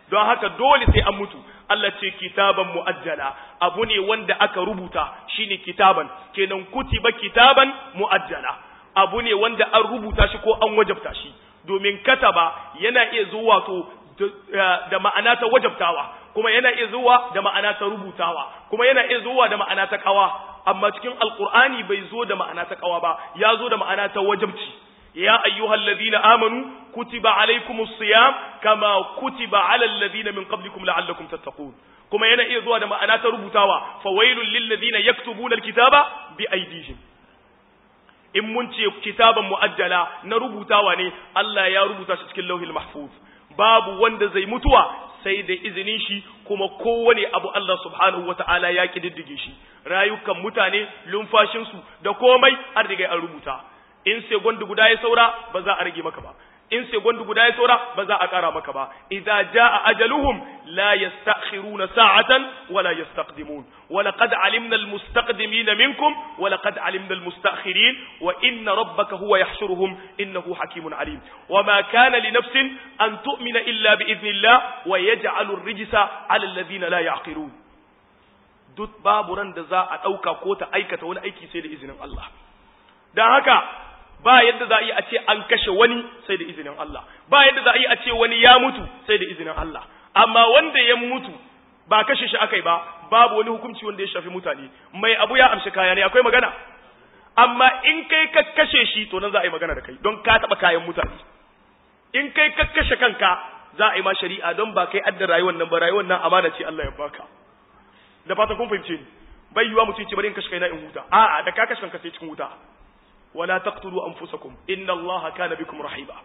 don haka dole sai an mutu Allah ce kitaban mu'ajjala abu ne wanda aka rubuta shine kitaban kenan kutiba kitaban mu'ajjala abu ne wanda an rubuta shi ko an wajabta shi domin kataba yana iya zuwa to da ma'ana ta wajabtawa kuma yana iya zuwa da ma'ana ta rubutawa kuma yana iya zuwa da ma'ana ta kawa amma cikin alqur'ani bai zo da ma'ana ta kawa ba ya zo da ma'ana ta wajabci ya ayyuhal ladina amanu kutiba alaykumus siyam kama kutiba alal ladina min qablikum la'allakum tattaqun kuma yana iya zuwa da ma'ana ta rubutawa fawailul lil ladina yaktubuna alkitaba bi aydihim in mun ce kitaban mu'ajjala na rubutawa ne Allah ya rubuta shi cikin lauhil mahfuz babu wanda zai mutuwa sai da izinin shi kuma kowane abu Allah subhanahu wata'ala ya kididdige shi rayukan mutane lumfashinsu da komai an riga an rubuta in sai gwandu guda ya saura ba za a rage maka ba in sai gwandu guda ya saura ba za a ƙara maka ba idza jaa ajaluhum la yastakhiruna sa'atan wa la yastaqdimun wa laqad alimna almustaqdimina minkum wa laqad alimna almustakhirin wa inna rabbaka huwa yahshuruhum innahu hakimun alim wa ma kana li nafsin an tu'mina illa bi idhnillah wa yaj'alu ar-rijsa 'ala alladhina la ya'qilun duk babu ran da za a dauka ko ta aikata wani aiki sai da izinin Allah dan haka ba yadda za a yi a ce an kashe wani sai da izinin Allah ba yadda za a yi a ce wani ya mutu sai da izinin Allah amma wanda ya mutu ba kashe shi akai ba babu wani hukunci wanda ya shafi mutane mai abu ya amshi kaya ne akwai magana amma in kai ka kashe shi to nan za a yi magana da kai don ka taba kayan mutane in kai ka kashe kanka za a yi ma shari'a don ba kai adda rayuwar nan ba rayuwar nan amana ce Allah ya baka da fata kun fahimce ni bai yiwa mutum ce bari in kashe kaina in huta a'a da ka kashe kanka sai cikin huta ولا تقتلوا أنفسكم إن الله كان بكم رحيبا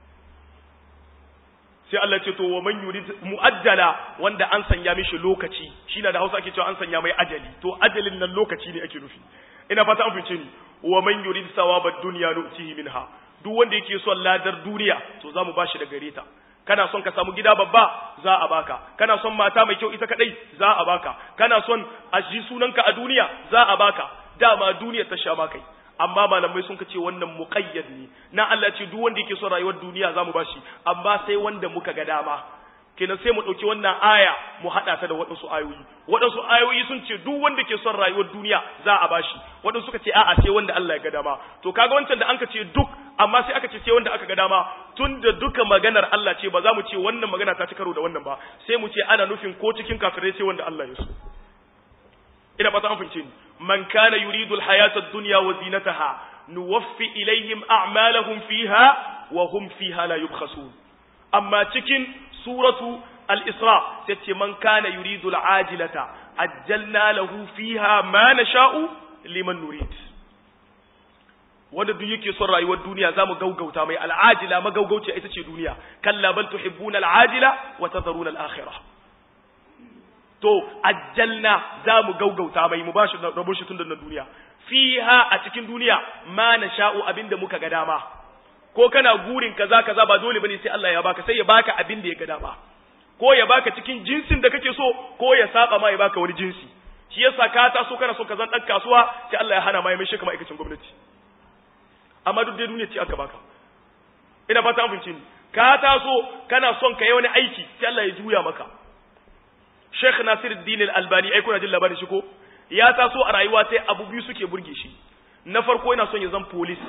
sai Allah ce to wa man yurid muajjala wanda an sanya mishi lokaci shine da Hausa ake cewa an sanya mai ajali to ajalin nan lokaci ne ake nufi ina fata an fice ni wa man yurid sawabad dunya nu'tihi minha duk wanda yake son ladar duniya to zamu bashi da gare ta kana son ka samu gida babba za a baka kana son mata mai kyau ita kadai za a baka kana son a ji sunanka a duniya za a baka dama duniya ta sha kai amma malamai sun ce wannan muqayyad ne na Allah ce duk wanda yake son rayuwar duniya zamu bashi amma sai wanda muka ga dama kenan sai mu dauki wannan aya mu hada ta da wadansu ayoyi wadansu ayoyi sun ce duk wanda ke son rayuwar duniya za a bashi wadansu suka ce a'a sai wanda Allah ya ga dama to kaga wancan da anka ce duk amma sai aka ce sai wanda aka ga dama tun da duka maganar Allah ce ba za mu ce wannan magana ta ci karo da wannan ba sai mu ce ana nufin ko cikin kafirai sai wanda Allah ya so ina fata an fahimce ni man kana yuridu alhayata ad-dunya wa zinataha nuwaffi ilayhim a'malahum fiha wa hum fiha la yubkhasun amma cikin suratu al-isra sai man kana yuridu al-ajilata ajjalna lahu fiha ma nasha'u liman nurid wanda duk yake son rayuwar duniya zamu gaugauta mai al'ajila magaugauciya ita ce duniya kalla bal tuhibbuna al'ajila wa tadharuna al-akhirah to ajjalna za mu gaugauta mai mu bashi rabon shi tun da duniya fiha a cikin duniya ma na sha'u abinda muka ga dama ko kana gurin kaza kaza ba dole bane sai Allah ya baka sai ya baka abin da ya ga dama ko ya baka cikin jinsin da kake so ko ya saba ma ya baka wani jinsi shi yasa ka taso kana so ka zan dan kasuwa sai Allah ya hana ma ya mai shi kamar aikacin gwamnati amma duk dai duniya ce aka baka ina fata an fahimci ni ka taso kana son ka yi wani aiki sai Allah ya juya maka Sheikh Nasiruddin Al-Albani ai kuna jin labarin shi ko ya taso a rayuwa sai abu biyu suke burge shi na farko yana son ya zan police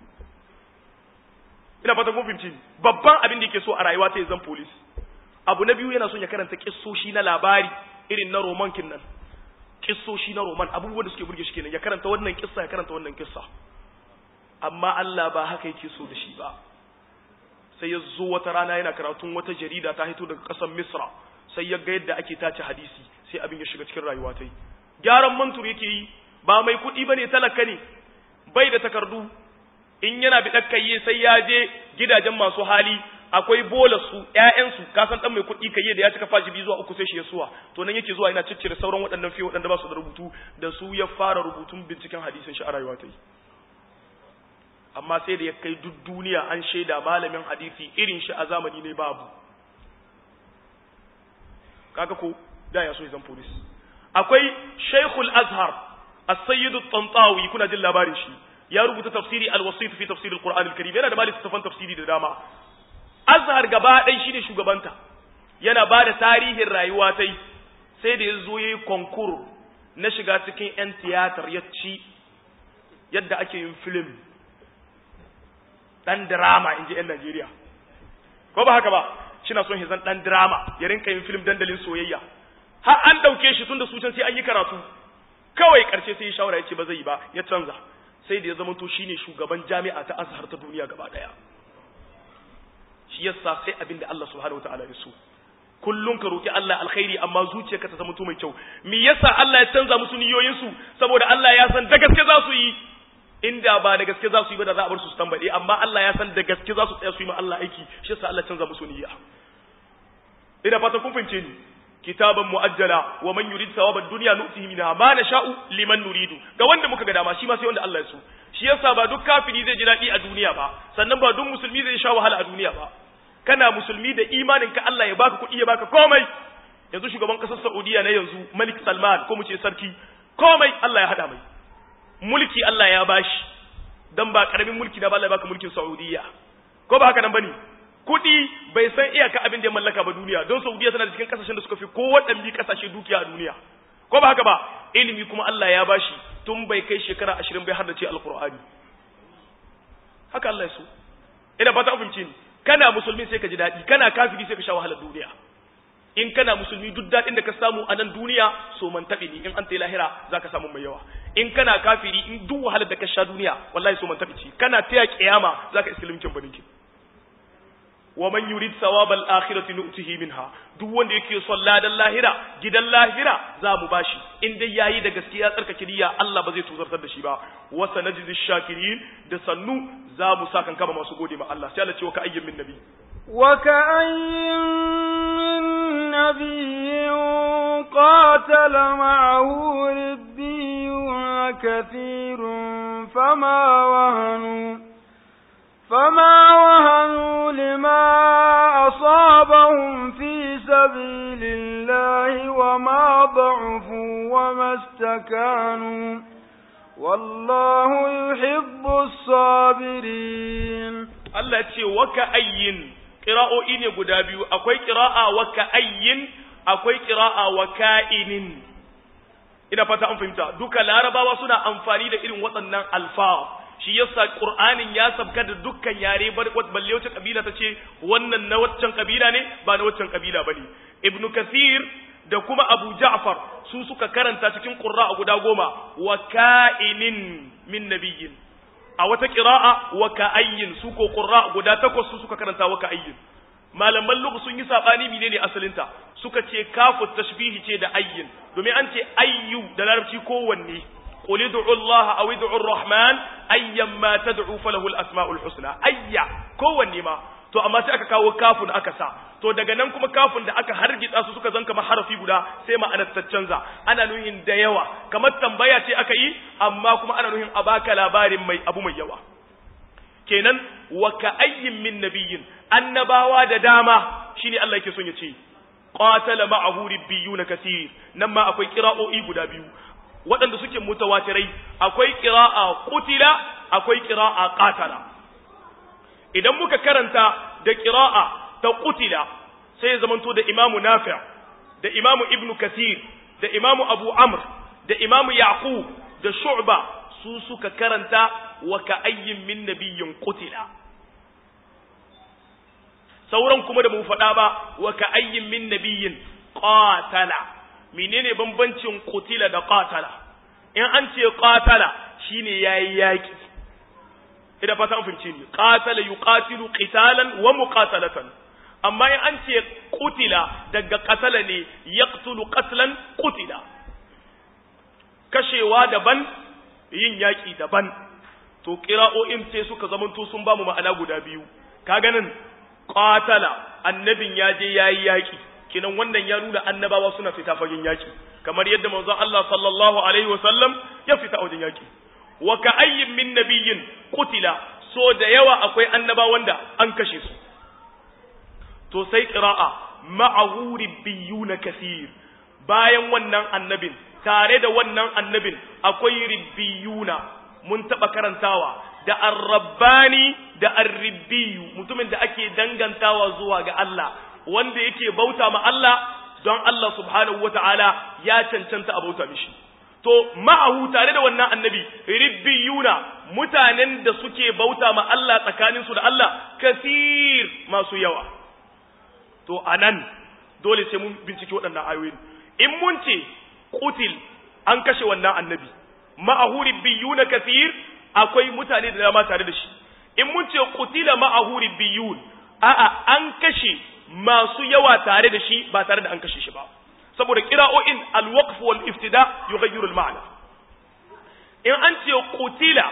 ina fata kun fahimci babban abin da yake so a rayuwa sai ya zan police abu na biyu yana son ya karanta kissoshi na labari irin na roman kin nan kissoshi na roman abubuwan da suke burge shi kenan ya karanta wannan kissa ya karanta wannan kissa amma Allah ba haka yake so da shi ba sai ya zo wata rana yana karatun wata jarida ta hito daga ƙasar Misra sai ya ga yadda ake tace hadisi sai abin ya shiga cikin rayuwa ta yi gyaran mantur yake yi ba mai kuɗi bane talaka ne bai da takardu in yana bi ɗakkaye sai ya je gidajen masu hali akwai bola su ƴaƴansu ka san dan mai kuɗi kai da ya cika fashi biyu zuwa uku sai shi ya suwa to nan yake zuwa yana ciccire sauran waɗannan fiye waɗanda ba su da rubutu da su ya fara rubutun binciken hadisin shi a rayuwa ta yi amma sai da ya kai duk duniya an shaida malamin hadisi irin shi a zamani ne babu kaga ko da ya so zan police akwai Sheikhul Azhar As-Sayyid At-Tantawi kuna jin labarin shi ya rubuta tafsiri Al-Wasit fi tafsir Al-Qur'an Al-Karim yana da malin tafan tafsiri da dama Azhar gaba ɗaya shine shugabanta yana ba da tarihin rayuwa ta sai da ya zo ya yi konkur na shiga cikin 'yan tiyatar ya ci yadda ake yin film ɗan drama in ji 'yan Najeriya ko ba haka ba shi na son hizan ɗan drama ya rinka yin film dandalin soyayya har an ɗauke shi tun da su can sai an yi karatu kawai ƙarshe sai ya shawara ya ce ba zai yi ba ya canza sai da ya zama to shine shugaban jami'a ta azhar ta duniya gaba ɗaya shi yasa sai abin da Allah subhanahu wataala ya so kullum ka roki Allah alkhairi amma zuciyarka ta zama mai kyau me yasa Allah ya canza musu niyoyin su saboda Allah ya san da gaske za su yi inda ba da gaske za su yi ba da za a bar su su tambade amma Allah ya san da gaske za su tsaya su yi ma Allah aiki shi yasa Allah canza musu niyya ina fata kun fahimce ni kitaban muajjala wa man yurid thawabad dunya nu'tihi minha ma nasha'u liman nuridu ga wanda muka ga dama shi ma sai wanda Allah ya so shi yasa ba duk kafiri zai ji daɗi a duniya ba sannan ba duk musulmi zai sha wahala a duniya ba kana musulmi da imanin ka Allah ya baka kuɗi ya baka komai yanzu shugaban ƙasar Saudiya na yanzu Malik Salman ko mu ce sarki komai Allah ya hada mai mulki Allah ya bashi dan ba karamin mulki da ba Allah ya baka mulkin Saudiya ko ba haka nan bane kuɗi bai san iyaka abin da ya mallaka ba duniya don Saudiya tana da cikin kasashen da suka fi kowaɗanne kasashe dukiya a duniya ko ba haka ba ilimi kuma Allah ya bashi tun bai kai shekara ashirin bai har da ce alkur'ani haka Allah ya so ina fata abinci ne kana musulmi sai ka ji daɗi kana kafiri sai ka sha wahalar duniya in kana musulmi duk daɗin da ka samu a nan duniya so man taɓi ne in an ta lahira za ka samu mai yawa in kana kafiri in duk wahalar da ka sha duniya wallahi so man taɓi ce kana taya kiyama za ka iska limkin baninki wa man yurid thawabal akhirati nu'tihi minha duk wanda yake son ladan lahira gidan lahira za mu bashi in dai yayi da gaskiya tsarkake niyya Allah ba zai tuzartar da shi ba wa sanajzi shakirin da sannu za mu sakan kama masu gode ma Allah sai Allah ce wa ka ayyin min nabi wa ka ayyin min nabiyyin qatala ma'ahu rabbiyyun kathirun fama wahanu فما وهنوا لما أصابهم في سبيل الله وما ضعفوا وما استكانوا والله يحب الصابرين الله يتشي وكأين قراءة إني قدابيو أكوي قراءة وكأين أكوي قراءة وكائن ina fata an fahimta duka larabawa suna amfani da irin waɗannan alfa shi yasa qur'anin ya sabka da dukkan yare balle wacce kabila ta ce wannan na waccan kabila ne ba na waccan kabila bane ibnu kathir da kuma abu ja'far su suka karanta cikin qurra guda goma wa ka'inin min nabiyyin a wata qira'a wa ka'ayyin su ko qurra guda takwas su suka karanta wa ka'ayyin malaman lugha sun yi sabani menene asalinta suka ce kafu tashbihi ce da ayyin domin an ce ayyu da larabci kowanne قل ادعوا الله او ادعوا الرحمن ايما تدعوا فله الاسماء الحسنى ayya kowanne ma to amma sai aka kawo kafun aka sa to daga nan kuma kafun da aka hargitsa su suka zanka harafi guda sai ma'anar ta canza ana nuhin da yawa kamar tambaya ce aka yi amma kuma ana nuhin a baka labarin mai abu mai yawa kenan wa ka ayyin min nabiyyin annabawa da dama shine Allah yake son ya ce qatala ma'ahu ribbiyuna kaseer nan ma akwai qira'o'i guda biyu waɗanda suke mutawatirai akwai ƙira'a kutila akwai ƙira'a ƙatala idan muka karanta da ƙira'a ta kutila sai ya zamanto da imamu nafi' da imamu ibnu kasir da imamu abu amr da imamu yaqub da shu'ba su suka karanta wa ka'ayyin min nabiyyin kutila sauran kuma da mu faɗa ba wa ka'ayyin min nabiyyin qatala menene bambancin kutila da qatala in an ce qatala shine yayi yaki idan fata an fince ni qatala yuqatilu qitalan wa muqatalatan amma in an ce kutila daga qatala ne yaqtulu qatlan kutila kashewa daban yin yaki daban to qira'o'in sai suka zamanto sun bamu ma'ana guda biyu ka ganin qatala annabin ya je yayi yaki kenan wannan ya nuna annabawa suna fita fagen yaki kamar yadda manzon Allah sallallahu alaihi wasallam ya fita wajen yaki wa ka ayyin min nabiyyin qutila so da yawa akwai annabawan da an kashe su to sai qira'a ma'ahu ribbiyuna kaseer bayan wannan annabin tare da wannan annabin akwai ribbiyuna mun taba karantawa da arrabbani da arribbiyu mutumin da ake dangantawa zuwa ga Allah wanda yake bauta ma Allah don Allah subhanahu wata'ala ya cancanta a bauta mishi to ma'ahu tare da wannan annabi ribbiyuna mutanen da suke bauta ma Allah tsakaninsu da Allah kasir masu yawa to anan dole sai mun bincike waɗannan ayoyin in mun ce qutil an kashe wannan annabi ma'ahu ribbiyuna kasir akwai mutane da dama tare da shi in mun ce qutila ma'ahu ribbiyun a'a an kashe masu yawa tare da shi ba tare da an kashe shi ba saboda qira'o'in al-waqf wal iftida yughayyiru al-ma'na in an ce qutila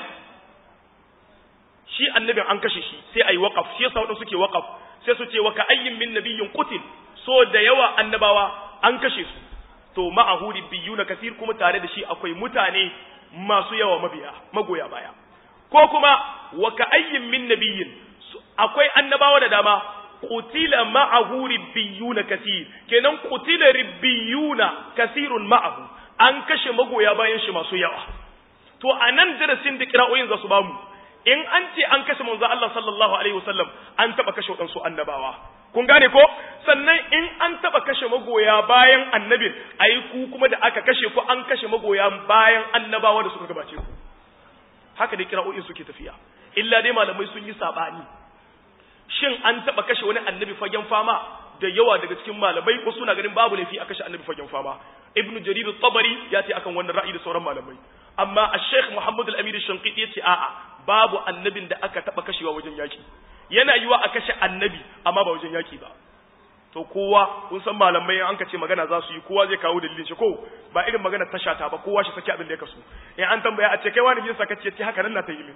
shi annabin an kashe shi sai ayi waqaf shi yasa wadanda suke waqaf sai su ce wa ka ayyin min nabiyyin qutil so da yawa annabawa an kashe su to ma'ahu ribbiyuna kasir kuma tare da shi akwai mutane masu yawa mabiya magoya baya ko kuma wa ka ayyin min nabiyyin akwai annabawa da dama qutila ma'ahu ribbiyuna kasir kenan qutila ribbiyuna kasirun ma'ahu an kashe magoya bayan shi masu yawa to anan darasin da kira'oyin za su bamu in an ce an kashe manzo Allah sallallahu alaihi wasallam an taba kashe wadansu annabawa kun gane ko sannan in an taba kashe magoya bayan annabin ayi ku kuma da aka kashe ku an kashe magoya bayan annabawa da suka gabace ku haka dai kira'o'in suke tafiya illa dai malamai sun yi sabani shin an taba kashe wani annabi fagen fama da yawa daga cikin malamai wasu na ganin babu laifi a kashe annabi fagen fama ibn jarir at-tabari ya ce akan wannan ra'ayi da sauran malamai amma ash-sheikh muhammad al-amir ash-shanqiti ya ce a'a babu annabin da aka taba kashewa wajen yaki yana yiwa a kashe annabi amma ba wajen yaki ba to kowa kun san malamai an ka ce magana za su yi kowa zai kawo dalilin shi ko ba irin magana ta shata ba kowa shi saki abin da ya kaso in an tambaya a ce kai wani jinsa kace ce haka nan na ta yi min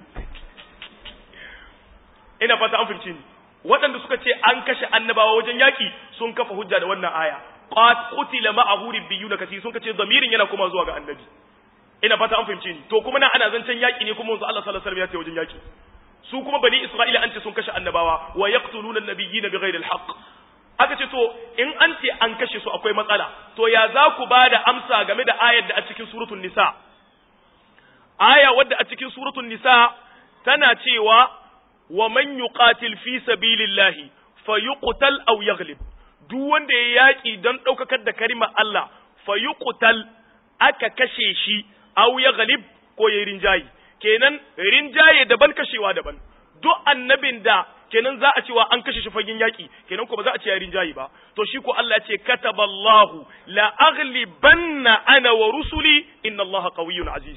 ina fata an fahimci ni waɗanda suka ce an kashe annabawa wajen yaki sun kafa hujja da wannan aya qutila ma'ahu ribbiyuna kasi sun kace zamirin yana kuma zuwa ga annabi ina fata an fahimci ni to kuma na ana zancen yaki ne kuma manzo Allah sallallahu alaihi wasallam ya ce wajen yaki su kuma bani Isra'ila an ce sun kashe annabawa wa yaqtuluna an-nabiyyina bighairi al-haqq aka ce to in an ce an kashe su akwai matsala to ya za ku ba da amsa game da ayar da a cikin suratul nisa aya wadda a cikin suratul nisa tana cewa wa man yuqatil fi sabilillahi fayuqtal aw yaghlib duk wanda ya yaki don daukakar da karimar Allah fayuqtal aka kashe shi aw yaghlib ko yayin rinjayi kenan rinjaye daban kashewa daban duk annabin da kenan za a cewa an kashe shi fagen yaki kenan ko ba za a ce ya rinjayi ba to shi ko Allah ya ce kataballahu la aghlibanna ana wa rusuli inna Allaha qawiyyun aziz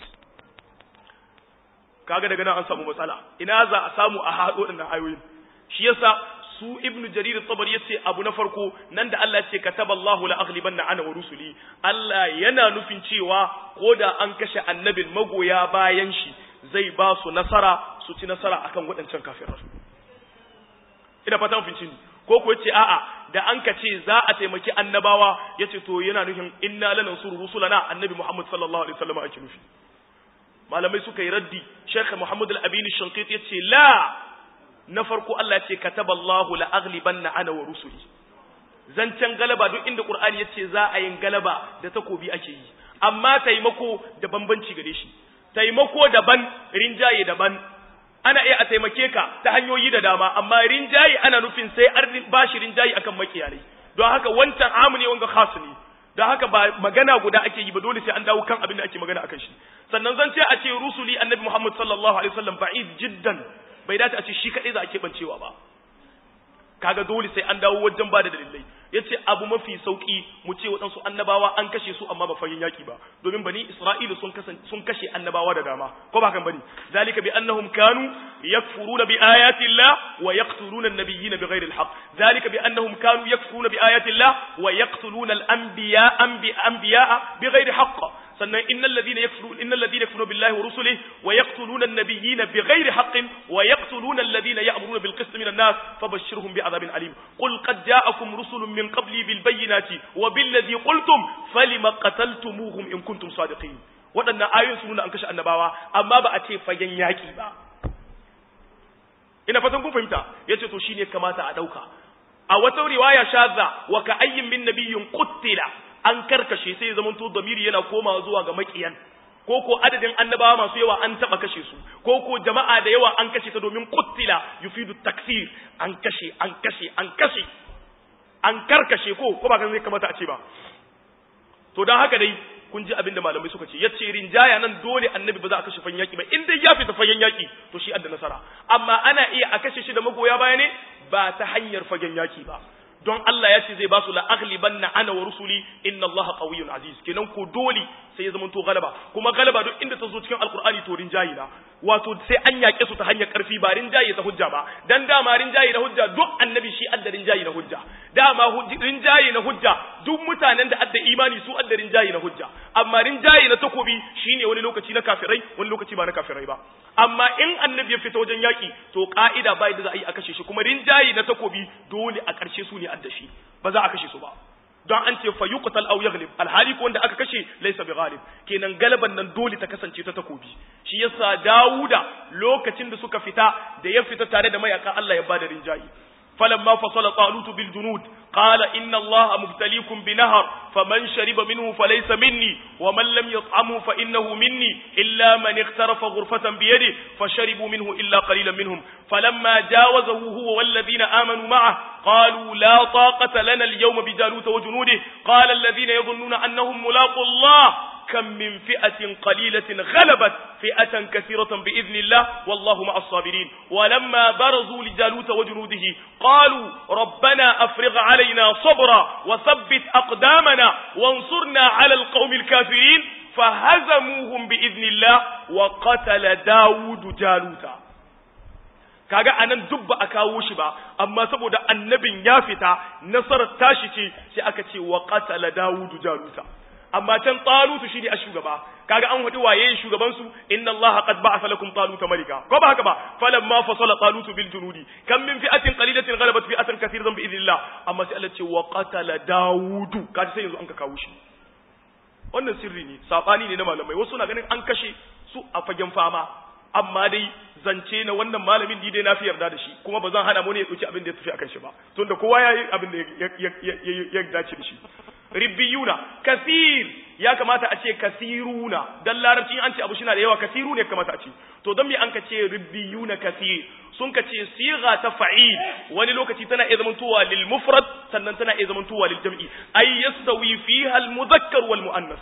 kaga daga nan an samu matsala ina za a samu a haɗo ɗin ayoyin shi yasa su ibn jarir tabari yace abu na farko nan da Allah ce kataballahu la aghlibanna ana wa rusuli Allah yana nufin cewa ko da an kashe annabin magoya bayan shi zai ba su nasara su ci nasara akan waɗancan kafirar ina fata mun ni ko ko yace a'a da an ka ce za a taimaki annabawa yace to yana nufin inna lanansuru rusulana annabi Muhammad sallallahu alaihi wasallam ake nufi malamai suka yi raddi Sheikh Muhammad Al-Abini Shankit ya ce la na farko Allah ce kataballahu la aghlibanna ana wa rusuli zancen galaba duk inda Qur'ani yace za a yin galaba da takobi ake yi amma taimako da bambanci gare shi taimako daban rinjaye daban ana iya a taimake ka ta hanyoyi da dama amma rinjaye ana nufin sai an bashi rinjaye akan makiyalai don haka wancan amu ne wanga khas ne don haka ba magana guda ake yi ba dole sai an dawo kan abin da ake magana akan shi sannan zan ce a ce rusuli annabi Muhammad sallallahu alaihi wasallam ba'id jiddan bai dace a ce shi kadai za a kebancewa ba kaga dole sai an dawo wajen ba da dalilai yace abu mafi sauki mu ce waɗansu annabawa an kashe su amma ba fayin yaki ba domin bani isra'ilu sun sun kashe annabawa da dama ko ba kan bane zalika bi annahum kanu yakfuruna bi ayati llah wa yaqtuluna an-nabiyyina bighairi al-haqq zalika bi annahum kanu yakfuruna bi ayati llah wa yaqtuluna al-anbiya anbiya bighairi haqq sannan innal ladina yakfuruna innal ladina yakfuruna billahi wa rusulihi wa yaqtuluna an-nabiyyina bighairi haqqin wa yaqtuluna alladhina ya'muruna bil qist min an-nas fabashshirhum bi'adhabin alim qul qad ja'akum rusulun min qabli bil bayyinati wa bil ladhi qultum falima qataltumuhum in kuntum sadiqin waɗannan ayoyin sun nuna an kashe annabawa amma ba a ce fagen yaki ba ina fatan kun fahimta yace to shine kamata a dauka a wata riwaya shadda wa ka ayyin min nabiyyin quttila an karkashe sai zaman to damiri yana komawa zuwa ga makiyan ko ko adadin annabawa masu yawa an taba kashe su ko ko jama'a da yawa an kashe ta domin quttila yufidu taksir an kashe an kashe an kashe an karkashe ko ko ba kan zai kamata a ce ba to dan haka dai kun ji abin da malamai suka ce yace rinjaya nan dole annabi ba za a kashe fagen yaki ba in dai ya fita fagen yaki to shi adda nasara amma ana iya a kashe shi da magoya baya ne ba ta hanyar fagen yaki ba don Allah ya ce zai ba su la aghlibanna ana wa rusuli inna Allah qawiyyun aziz kenan ko dole sai ya zama to galaba kuma galaba duk inda ta zo cikin alqur'ani to rinjayi na wato sai an yake su ta hanyar karfi ba rinjayi ta hujja ba dan dama rinjayi na hujja duk annabi shi adda rinjayi na hujja dama rinjayi na hujja duk mutanen da adda imani su adda rinjayi na hujja amma rinjayi na takobi shine wani lokaci na kafirai wani lokaci ba na kafirai ba amma in annabi ya fita wajen yaki to ka'ida bai da za a yi a kashe shi kuma rinjayi na takobi dole a ƙarshe su ne adda shi ba za a kashe su ba don an ce fa yuqtal aw yaghlib alhali ko wanda aka kashe laysa bi ghalib kenan galaban nan dole ta kasance ta takobi shi yasa Dawuda lokacin da suka fita da ya fita tare da mayaka Allah ya bada rinjayi فلما فصل طالوت بالجنود قال إن الله مبتليكم بنهر فمن شرب منه فليس مني ومن لم يطعمه فإنه مني إلا من اغترف غرفة بيده فشربوا منه إلا قليلا منهم فلما جاوزه هو والذين آمنوا معه قالوا لا طاقة لنا اليوم بجالوت وجنوده قال الذين يظنون أنهم ملاقوا الله كم من فئة قليلة غلبت فئة كثيرة بإذن الله والله مع الصابرين ولما برزوا لجالوت وجنوده قالوا ربنا أفرغ علينا صبرا وثبت أقدامنا وانصرنا على القوم الكافرين فهزموهم بإذن الله وقتل داود جالوتا kaga anan duk ba a kawo shi ba amma saboda annabin ya fita nasarar tashi ce sai aka ce wa qatala dawudu jaluta amma can talutu shine a shugaba kaga an wadi waye shugaban su inna allaha qad ba'atha lakum taluta malika ko ba haka ba falamma fasala talutu bil junudi kam min fi'atin qalilatin ghalabat fi'atan kathiratan bi idhnillah amma sai Allah ce wa qatala daudu kaji sai yanzu an ka kawo shi wannan sirri ne sabani ne na malamai wasu na ganin an kashe su a fagen fama amma dai zance na wannan malamin ni dai na fi yarda da shi kuma ba zan hana mu ne ya dauki abin da ya tafi akan shi ba tunda kowa ya yi abin da ya dace da shi ribbiyuna kasir ya kamata a ce kasiruna dan larabci an ce abu shina da yawa kasiru ne kamata a ce to don me an ka ce ribbiyuna kasir sun ka ce siga ta fa'il wani lokaci tana iya zamantowa lil mufrad sannan tana iya zamantowa lil jam'i ay yastawi fiha al mudhakkar wal muannas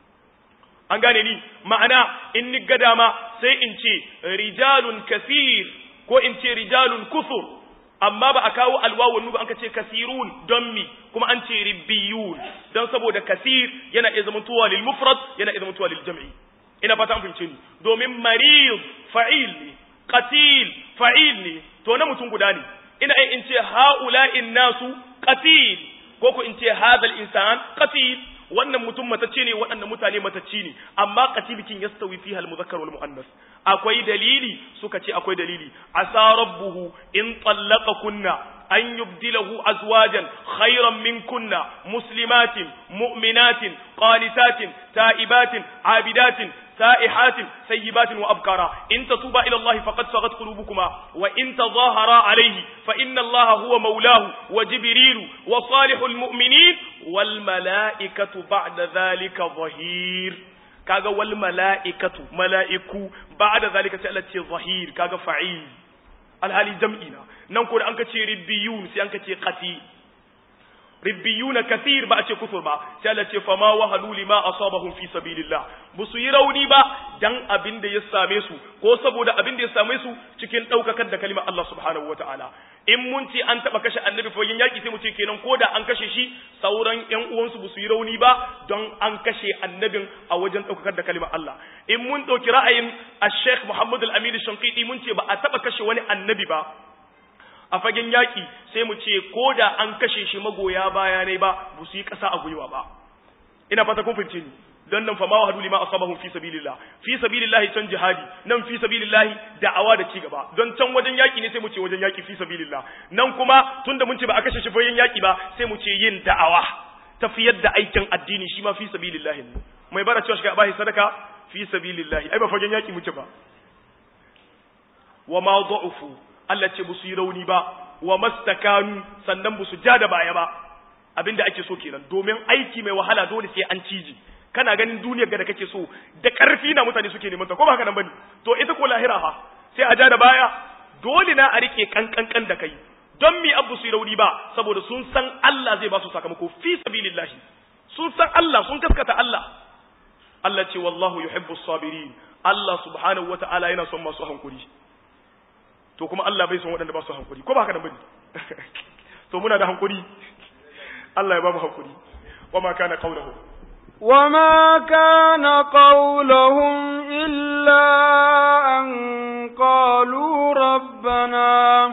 an gane ni ma'ana in ni ga dama sai in ce rijalun kasir ko in ce rijalun kusur amma ba a kawo alwawun ba an ka ce kasirun don mi kuma an ce ribbiyun don saboda kasir yana iya zama tuwa lil mufrad yana iya zama tuwa lil jam'i ina fata an fahimce ni domin marid fa'il ne qatil fa'il ne to na mutum guda ne ina in ce ha'ula'in nasu qatil ko ko in ce hadal insan qatil wannan mutum matacce ne waɗannan mutane matacci ne amma qatilikin yastawi fiha al-muzakkar wal muannas akwai dalili suka ce akwai dalili asa rabbuhu in kunna an yubdilahu azwajan khayran minkunna muslimatin mu'minatin qanitatin ta'ibatin abidatin سائحات سيبات وأبكارا إن تتوبا إلى الله فقد صغت قلوبكما وإن تظاهرا عليه فإن الله هو مولاه وجبريل وصالح المؤمنين والملائكة بعد ذلك ظهير kaga wal mala'ikatu mala'iku ba'da zalika sai Allah ce zahir kaga fa'il alhali jam'ina nan ko da an ka ce ribbiyun sai an ka ce qati ribbiyuna kathir ba a ce kufur ba sai Allah ce fama wahalu lima asabahum fi sabilillah musu yi rauni ba dan abin da ya same su ko saboda abin da ya same su cikin daukakar da kalimar Allah subhanahu wataala in mun ce an taba kashe annabi fagen yaki sai mu ce kenan ko da an kashe shi sauran ƴan uwansu ba su yi rauni ba don an kashe annabin a wajen daukakar da kalimar Allah in mun dauki ra'ayin Sheikh Muhammad Al-Amin Shanqiti mun ce ba a taba kashe wani annabi ba a fagen yaƙi sai mu ce ko da an kashe shi magoya baya ne ba ba su yi ƙasa a gwiwa ba ina fata kun fahimce ni don nan fa ma wahadu lima asabahum fi sabilillah fi sabilillah can jihadi nan fi sabilillah da'awa da ci gaba don can wajen yaƙi ne sai mu ce wajen yaƙi fi sabilillah nan kuma tunda mun ce ba a kashe shi fagen yaƙi ba sai mu ce yin da'awa tafiyar da aikin addini shi ma fi sabilillah ne mai bara cewa shi ka bashi sadaka fi sabilillah ai ba fagen yaƙi muke ba wa ma dha'ufu Allah ce busu yi rauni ba wa mastakanu sannan busu ja da baya ba abinda ake so kenan domin aiki mai wahala dole sai an ciji kana ganin duniyar ga da kake so da karfi na mutane suke neman ta ko ba haka nan bane to ita ko lahira fa sai a ja da baya dole na a rike kankankan da kai don mi abu su rauni ba saboda sun san Allah zai ba su sakamako fi sabilillahi sun san Allah sun gaskata Allah Allah ce wallahu yuhibbus sabirin Allah subhanahu wata'ala yana son masu hankuri to kuma Allah bai son waɗanda ba su hankuri ko ba haka da bane to muna da hankuri Allah ya ba mu hankuri wa ma kana qawluhu وما كان قولهم إلا أن قالوا ربنا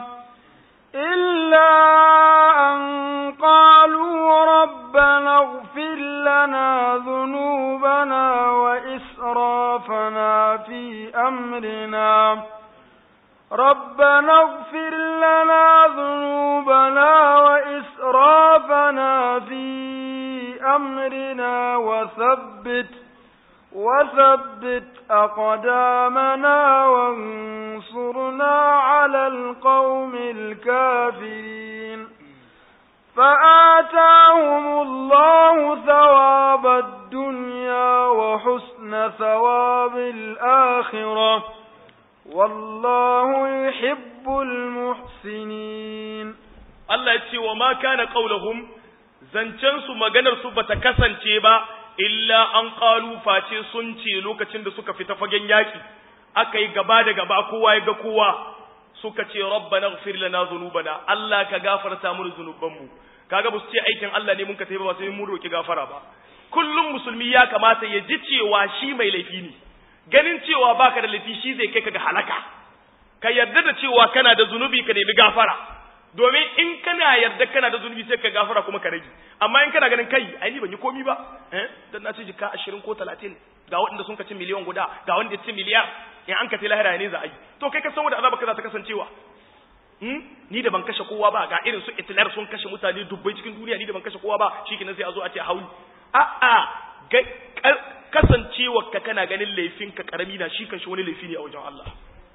إلا أن قالوا ربنا اغفر لنا ذنوبنا وإسرافنا في أمرنا ربنا اغفر لنا ذنوبنا وإسرافنا في أمرنا وثبت وثبت أقدامنا وانصرنا على القوم الكافرين فآتاهم الله ثواب الدنيا وحسن ثواب الآخرة والله يحب المحسنين Allah ya ce wa ma kana qaulahum zancen su maganar su bata kasance ba illa an qalu face sun ce lokacin da suka fita fagen yaki aka yi gaba da gaba kowa ya ga kowa suka ce rabbana ighfir lana dhunubana Allah ka gafarta mu zunubanmu kaga ba su ce aikin Allah ne mun ka tafi ba sai mun roki gafara ba kullum musulmi ya kamata ya ji cewa shi mai laifi ne ganin cewa baka da laifi shi zai kai ka ga halaka ka yarda da cewa kana da zunubi ka nemi gafara domin in kana yarda kana da zunubi sai ka gafara kuma ka rage amma in kana ganin kai ai ni ban yi komi ba eh dan na ci jika 20 ko 30 ga waɗanda sun ka ci miliyan guda ga wanda ya ci miliyar in an ka ce lahira ne za a yi to kai ka san wanda azaba ka za ta kasancewa hmm? ni da ban kashe kowa ba ga irin su Hitler sun kashe mutane dubbai cikin duniya ni da ban kashe kowa ba shikenan sai a zo a ce hauli a a kasancewa ka kana ganin laifin ka karami na shi kanshi wani laifi ne a wajen Allah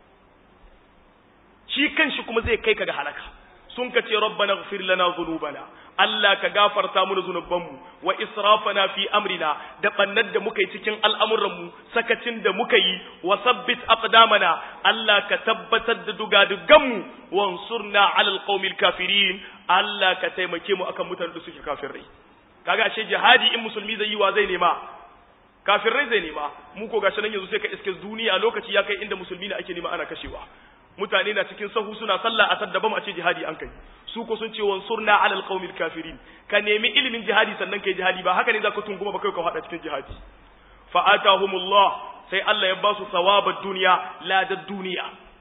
shi kanshi kuma zai kai ka ga halaka sun ka ce rabbana ighfir lana dhunubana Allah ka gafarta mu zunubanmu wa israfana fi amrina da bannar da muka yi cikin al'amuranmu sakacin da muka yi wa sabbit aqdamana Allah ka tabbatar da dugaduganmu wansurna ala alqaumil kafirin Allah ka taimake mu akan mutanen da suke kafirai kaga ashe jihadi in musulmi zai yi wa zai nema kafirai zai nema mu ko gashi nan yanzu sai ka iske duniya lokaci ya kai inda musulmi ne ake nema ana kashewa mutane na cikin sahu suna sallah a saddabam a ce jihadi an kai su ko sun ce wansurna alal qaumil kafirin ka nemi ilimin jihadi sannan kai jihadi ba haka ne za ka tunguma ba kai ka hada cikin jihadi fa atahumullah sai Allah ya ba su thawabad dunya ladad duniya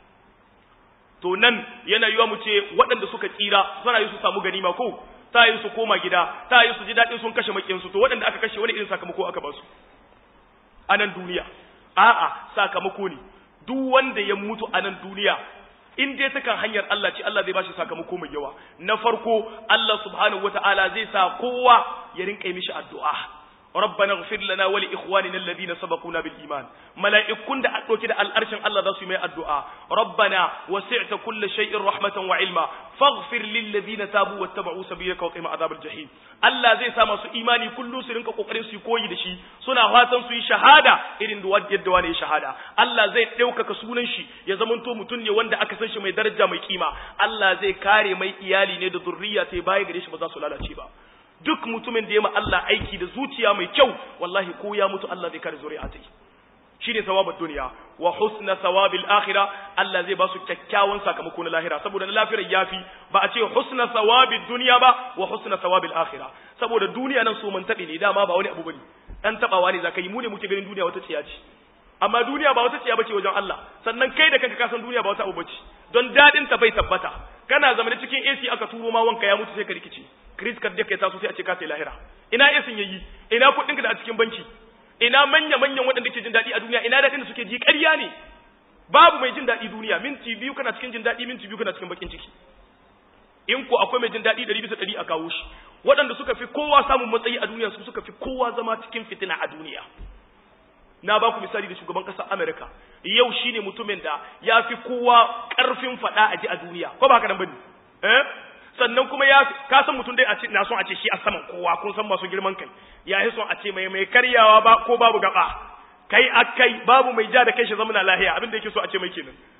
to nan yana yiwa mu ce waɗanda suka tsira suna yi su samu ganima ko ta yi su koma gida ta yi su ji daɗin sun kashe makiyansu to waɗanda aka kashe wani irin sakamako aka ba su a nan duniya a'a sakamako ne duk wanda ya mutu a nan duniya in dai ta kan hanyar Allah ce Allah zai bashi sakamako mai yawa na farko Allah subhanahu wataala zai sa kowa ya rinka mishi addu'a ربنا اغفر لنا ولإخواننا الذين سبقونا بالإيمان ملائكون da أدوك da al'arshin Allah za su yi mai addu'a ربنا وسعت كل شيء رحمة وعلما فاغفر للذين تابوا واتبعوا سبيلك وقهم عذاب الجحيم Allah zai sa masu imani kullum su rinka kokarin su koyi da shi suna fatan su yi shahada irin da yadda wani ya shahada Allah zai ɗaukaka sunan shi ya zamanto mutum ne wanda aka san shi mai daraja mai kima Allah zai kare mai iyali ne da zurriya sai baya gare shi ba za su lalace ba duk mutumin da ya ma Allah aiki da zuciya mai kyau wallahi ko ya mutu Allah zai kare zuri'a ta shine thawabud duniya wa husna thawabil akhirah Allah zai ba su kyakkyawan sakamako na lahira saboda na lafirar yafi ba a ce husna thawabid dunya ba wa husna thawabil akhirah saboda duniya nan so man tabe ne dama ba wani abu bane dan tabawa ne zaka yi mu ne muke ganin duniya wata tsiya ce amma duniya ba wata tsiya bace wajen Allah sannan kai da kanka ka san duniya ba wata abu bace don dadin ta bai tabbata kana zama cikin AC aka turo ma wanka ya mutu sai ka rikice Chris ka dake taso sai a ce ka sai lahira ina yasin yayi ina kudin ka da a cikin banki ina manya manyan waɗanda ke jin daɗi a duniya ina daɗin da suke ji ƙarya ne babu mai jin daɗi duniya minti biyu kana cikin jin daɗi minti biyu kana cikin bakin ciki in ko akwai mai jin daɗi ɗari bisa ɗari a kawo shi waɗanda suka fi kowa samun matsayi a duniya su suka fi kowa zama cikin fitina a duniya na ba ku misali da shugaban ƙasar Amerika yau shine mutumin da ya fi kowa ƙarfin faɗa a ji a duniya ko ba haka nan bane eh sannan kuma ya ka san mutum dai a ce na son a ce shi a saman kowa kun san masu girman kai ya yi son a ce mai mai karyawa ba ko babu gaba kai akai babu mai ja da kai shi zamana lahiya abin da yake so a ce mai kenan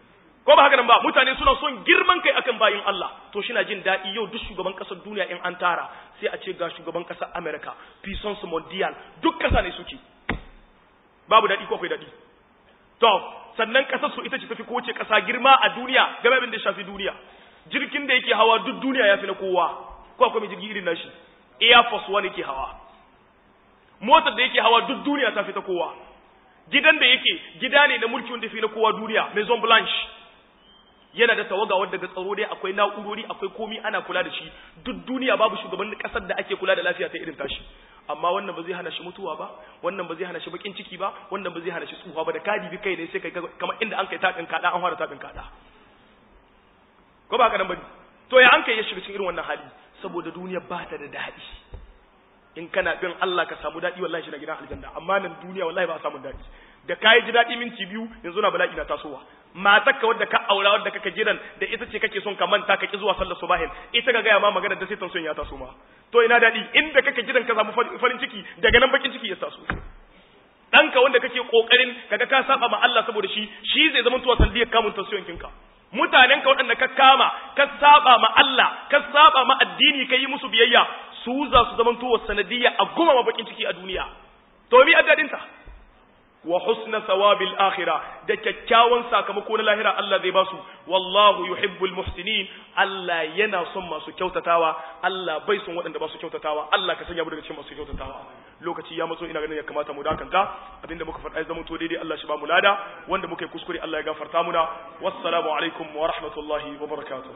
ko ba haka nan ba mutane suna son girman kai akan bayin Allah to shi na jin daɗi yau duk shugaban ƙasar duniya in an tara sai a ce ga shugaban ƙasar America puissance mondial duk ƙasa ne suke babu daɗi ko akwai daɗi to sannan ƙasar su ita ce tafi kowace ƙasa girma a duniya game abin da shafi duniya jirgin da yake hawa duk duniya ya fi na kowa ko akwai mai jirgi irin nashi air force one yake hawa motar da yake hawa duk duniya ta fi ta kowa gidan da yake gida ne na mulki wanda fi na kowa duniya maison blanche yana da tawaga wadda ga tsaro dai akwai na'urori akwai komi ana kula da shi duk duniya babu shugaban kasar da ake kula da lafiya ta irin tashi amma wannan ba zai hana shi mutuwa ba wannan ba zai hana shi bakin ciki ba wannan ba zai hana shi tsufa ba da kadi bi kai ne sai kai kamar inda an kai tabin kada an fara tabin kada ko ba haka nan ba to ya an kai ya shiga cikin irin wannan hali saboda duniya ba ta da daɗi in kana bin Allah ka samu daɗi wallahi shi na gidan aljanna amma nan duniya wallahi ba a samu daɗi da kayi ji daɗi minti biyu yanzu na bala'i na tasowa matarka wadda ka aura wadda kaka jiran da ita ce kake son ka manta ka ki zuwa sallar subahin ita ga gaya ma magana da sai son ya taso ma to ina daɗi inda kake jiran ka samu farin ciki daga nan bakin ciki ya taso ɗanka wanda kake kokarin kaga ka saba ma Allah saboda shi shi zai zama tuwa sandiyar kamun tasiyon kinka mutanen ka waɗanda ka kama ka saba ma Allah ka saba ma addini ka yi musu biyayya su za su zama tuwa sanadiyya a goma ma bakin ciki a duniya to mi addadinta wa husna sawabil akhirah da kyakkyawan sakamako na lahira Allah zai basu wallahu yuhibbul muhsinin Allah yana son masu kyautatawa Allah bai son waɗanda ba su kyautatawa Allah ka sanya mu daga cikin masu kyautatawa lokaci ya matso ina ganin ya kamata mu dakanta abinda muka faɗa ya zama to daidai Allah shi ba mu lada wanda muka yi kuskure Allah ya gafarta muna wassalamu alaikum wa rahmatullahi wa barakatuh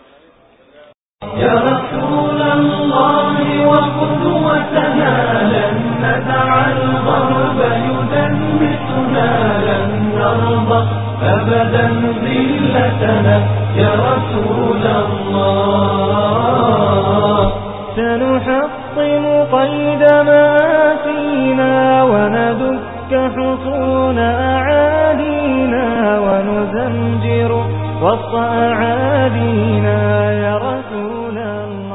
يا رسول الله وقدوتنا لن ندع الغرب يدنسنا لن نرضى أبدا ذلتنا يا رسول الله سنحطم قيد ما فينا وندك حصون أعادينا ونزمجر وسط أعادينا يا رسول الله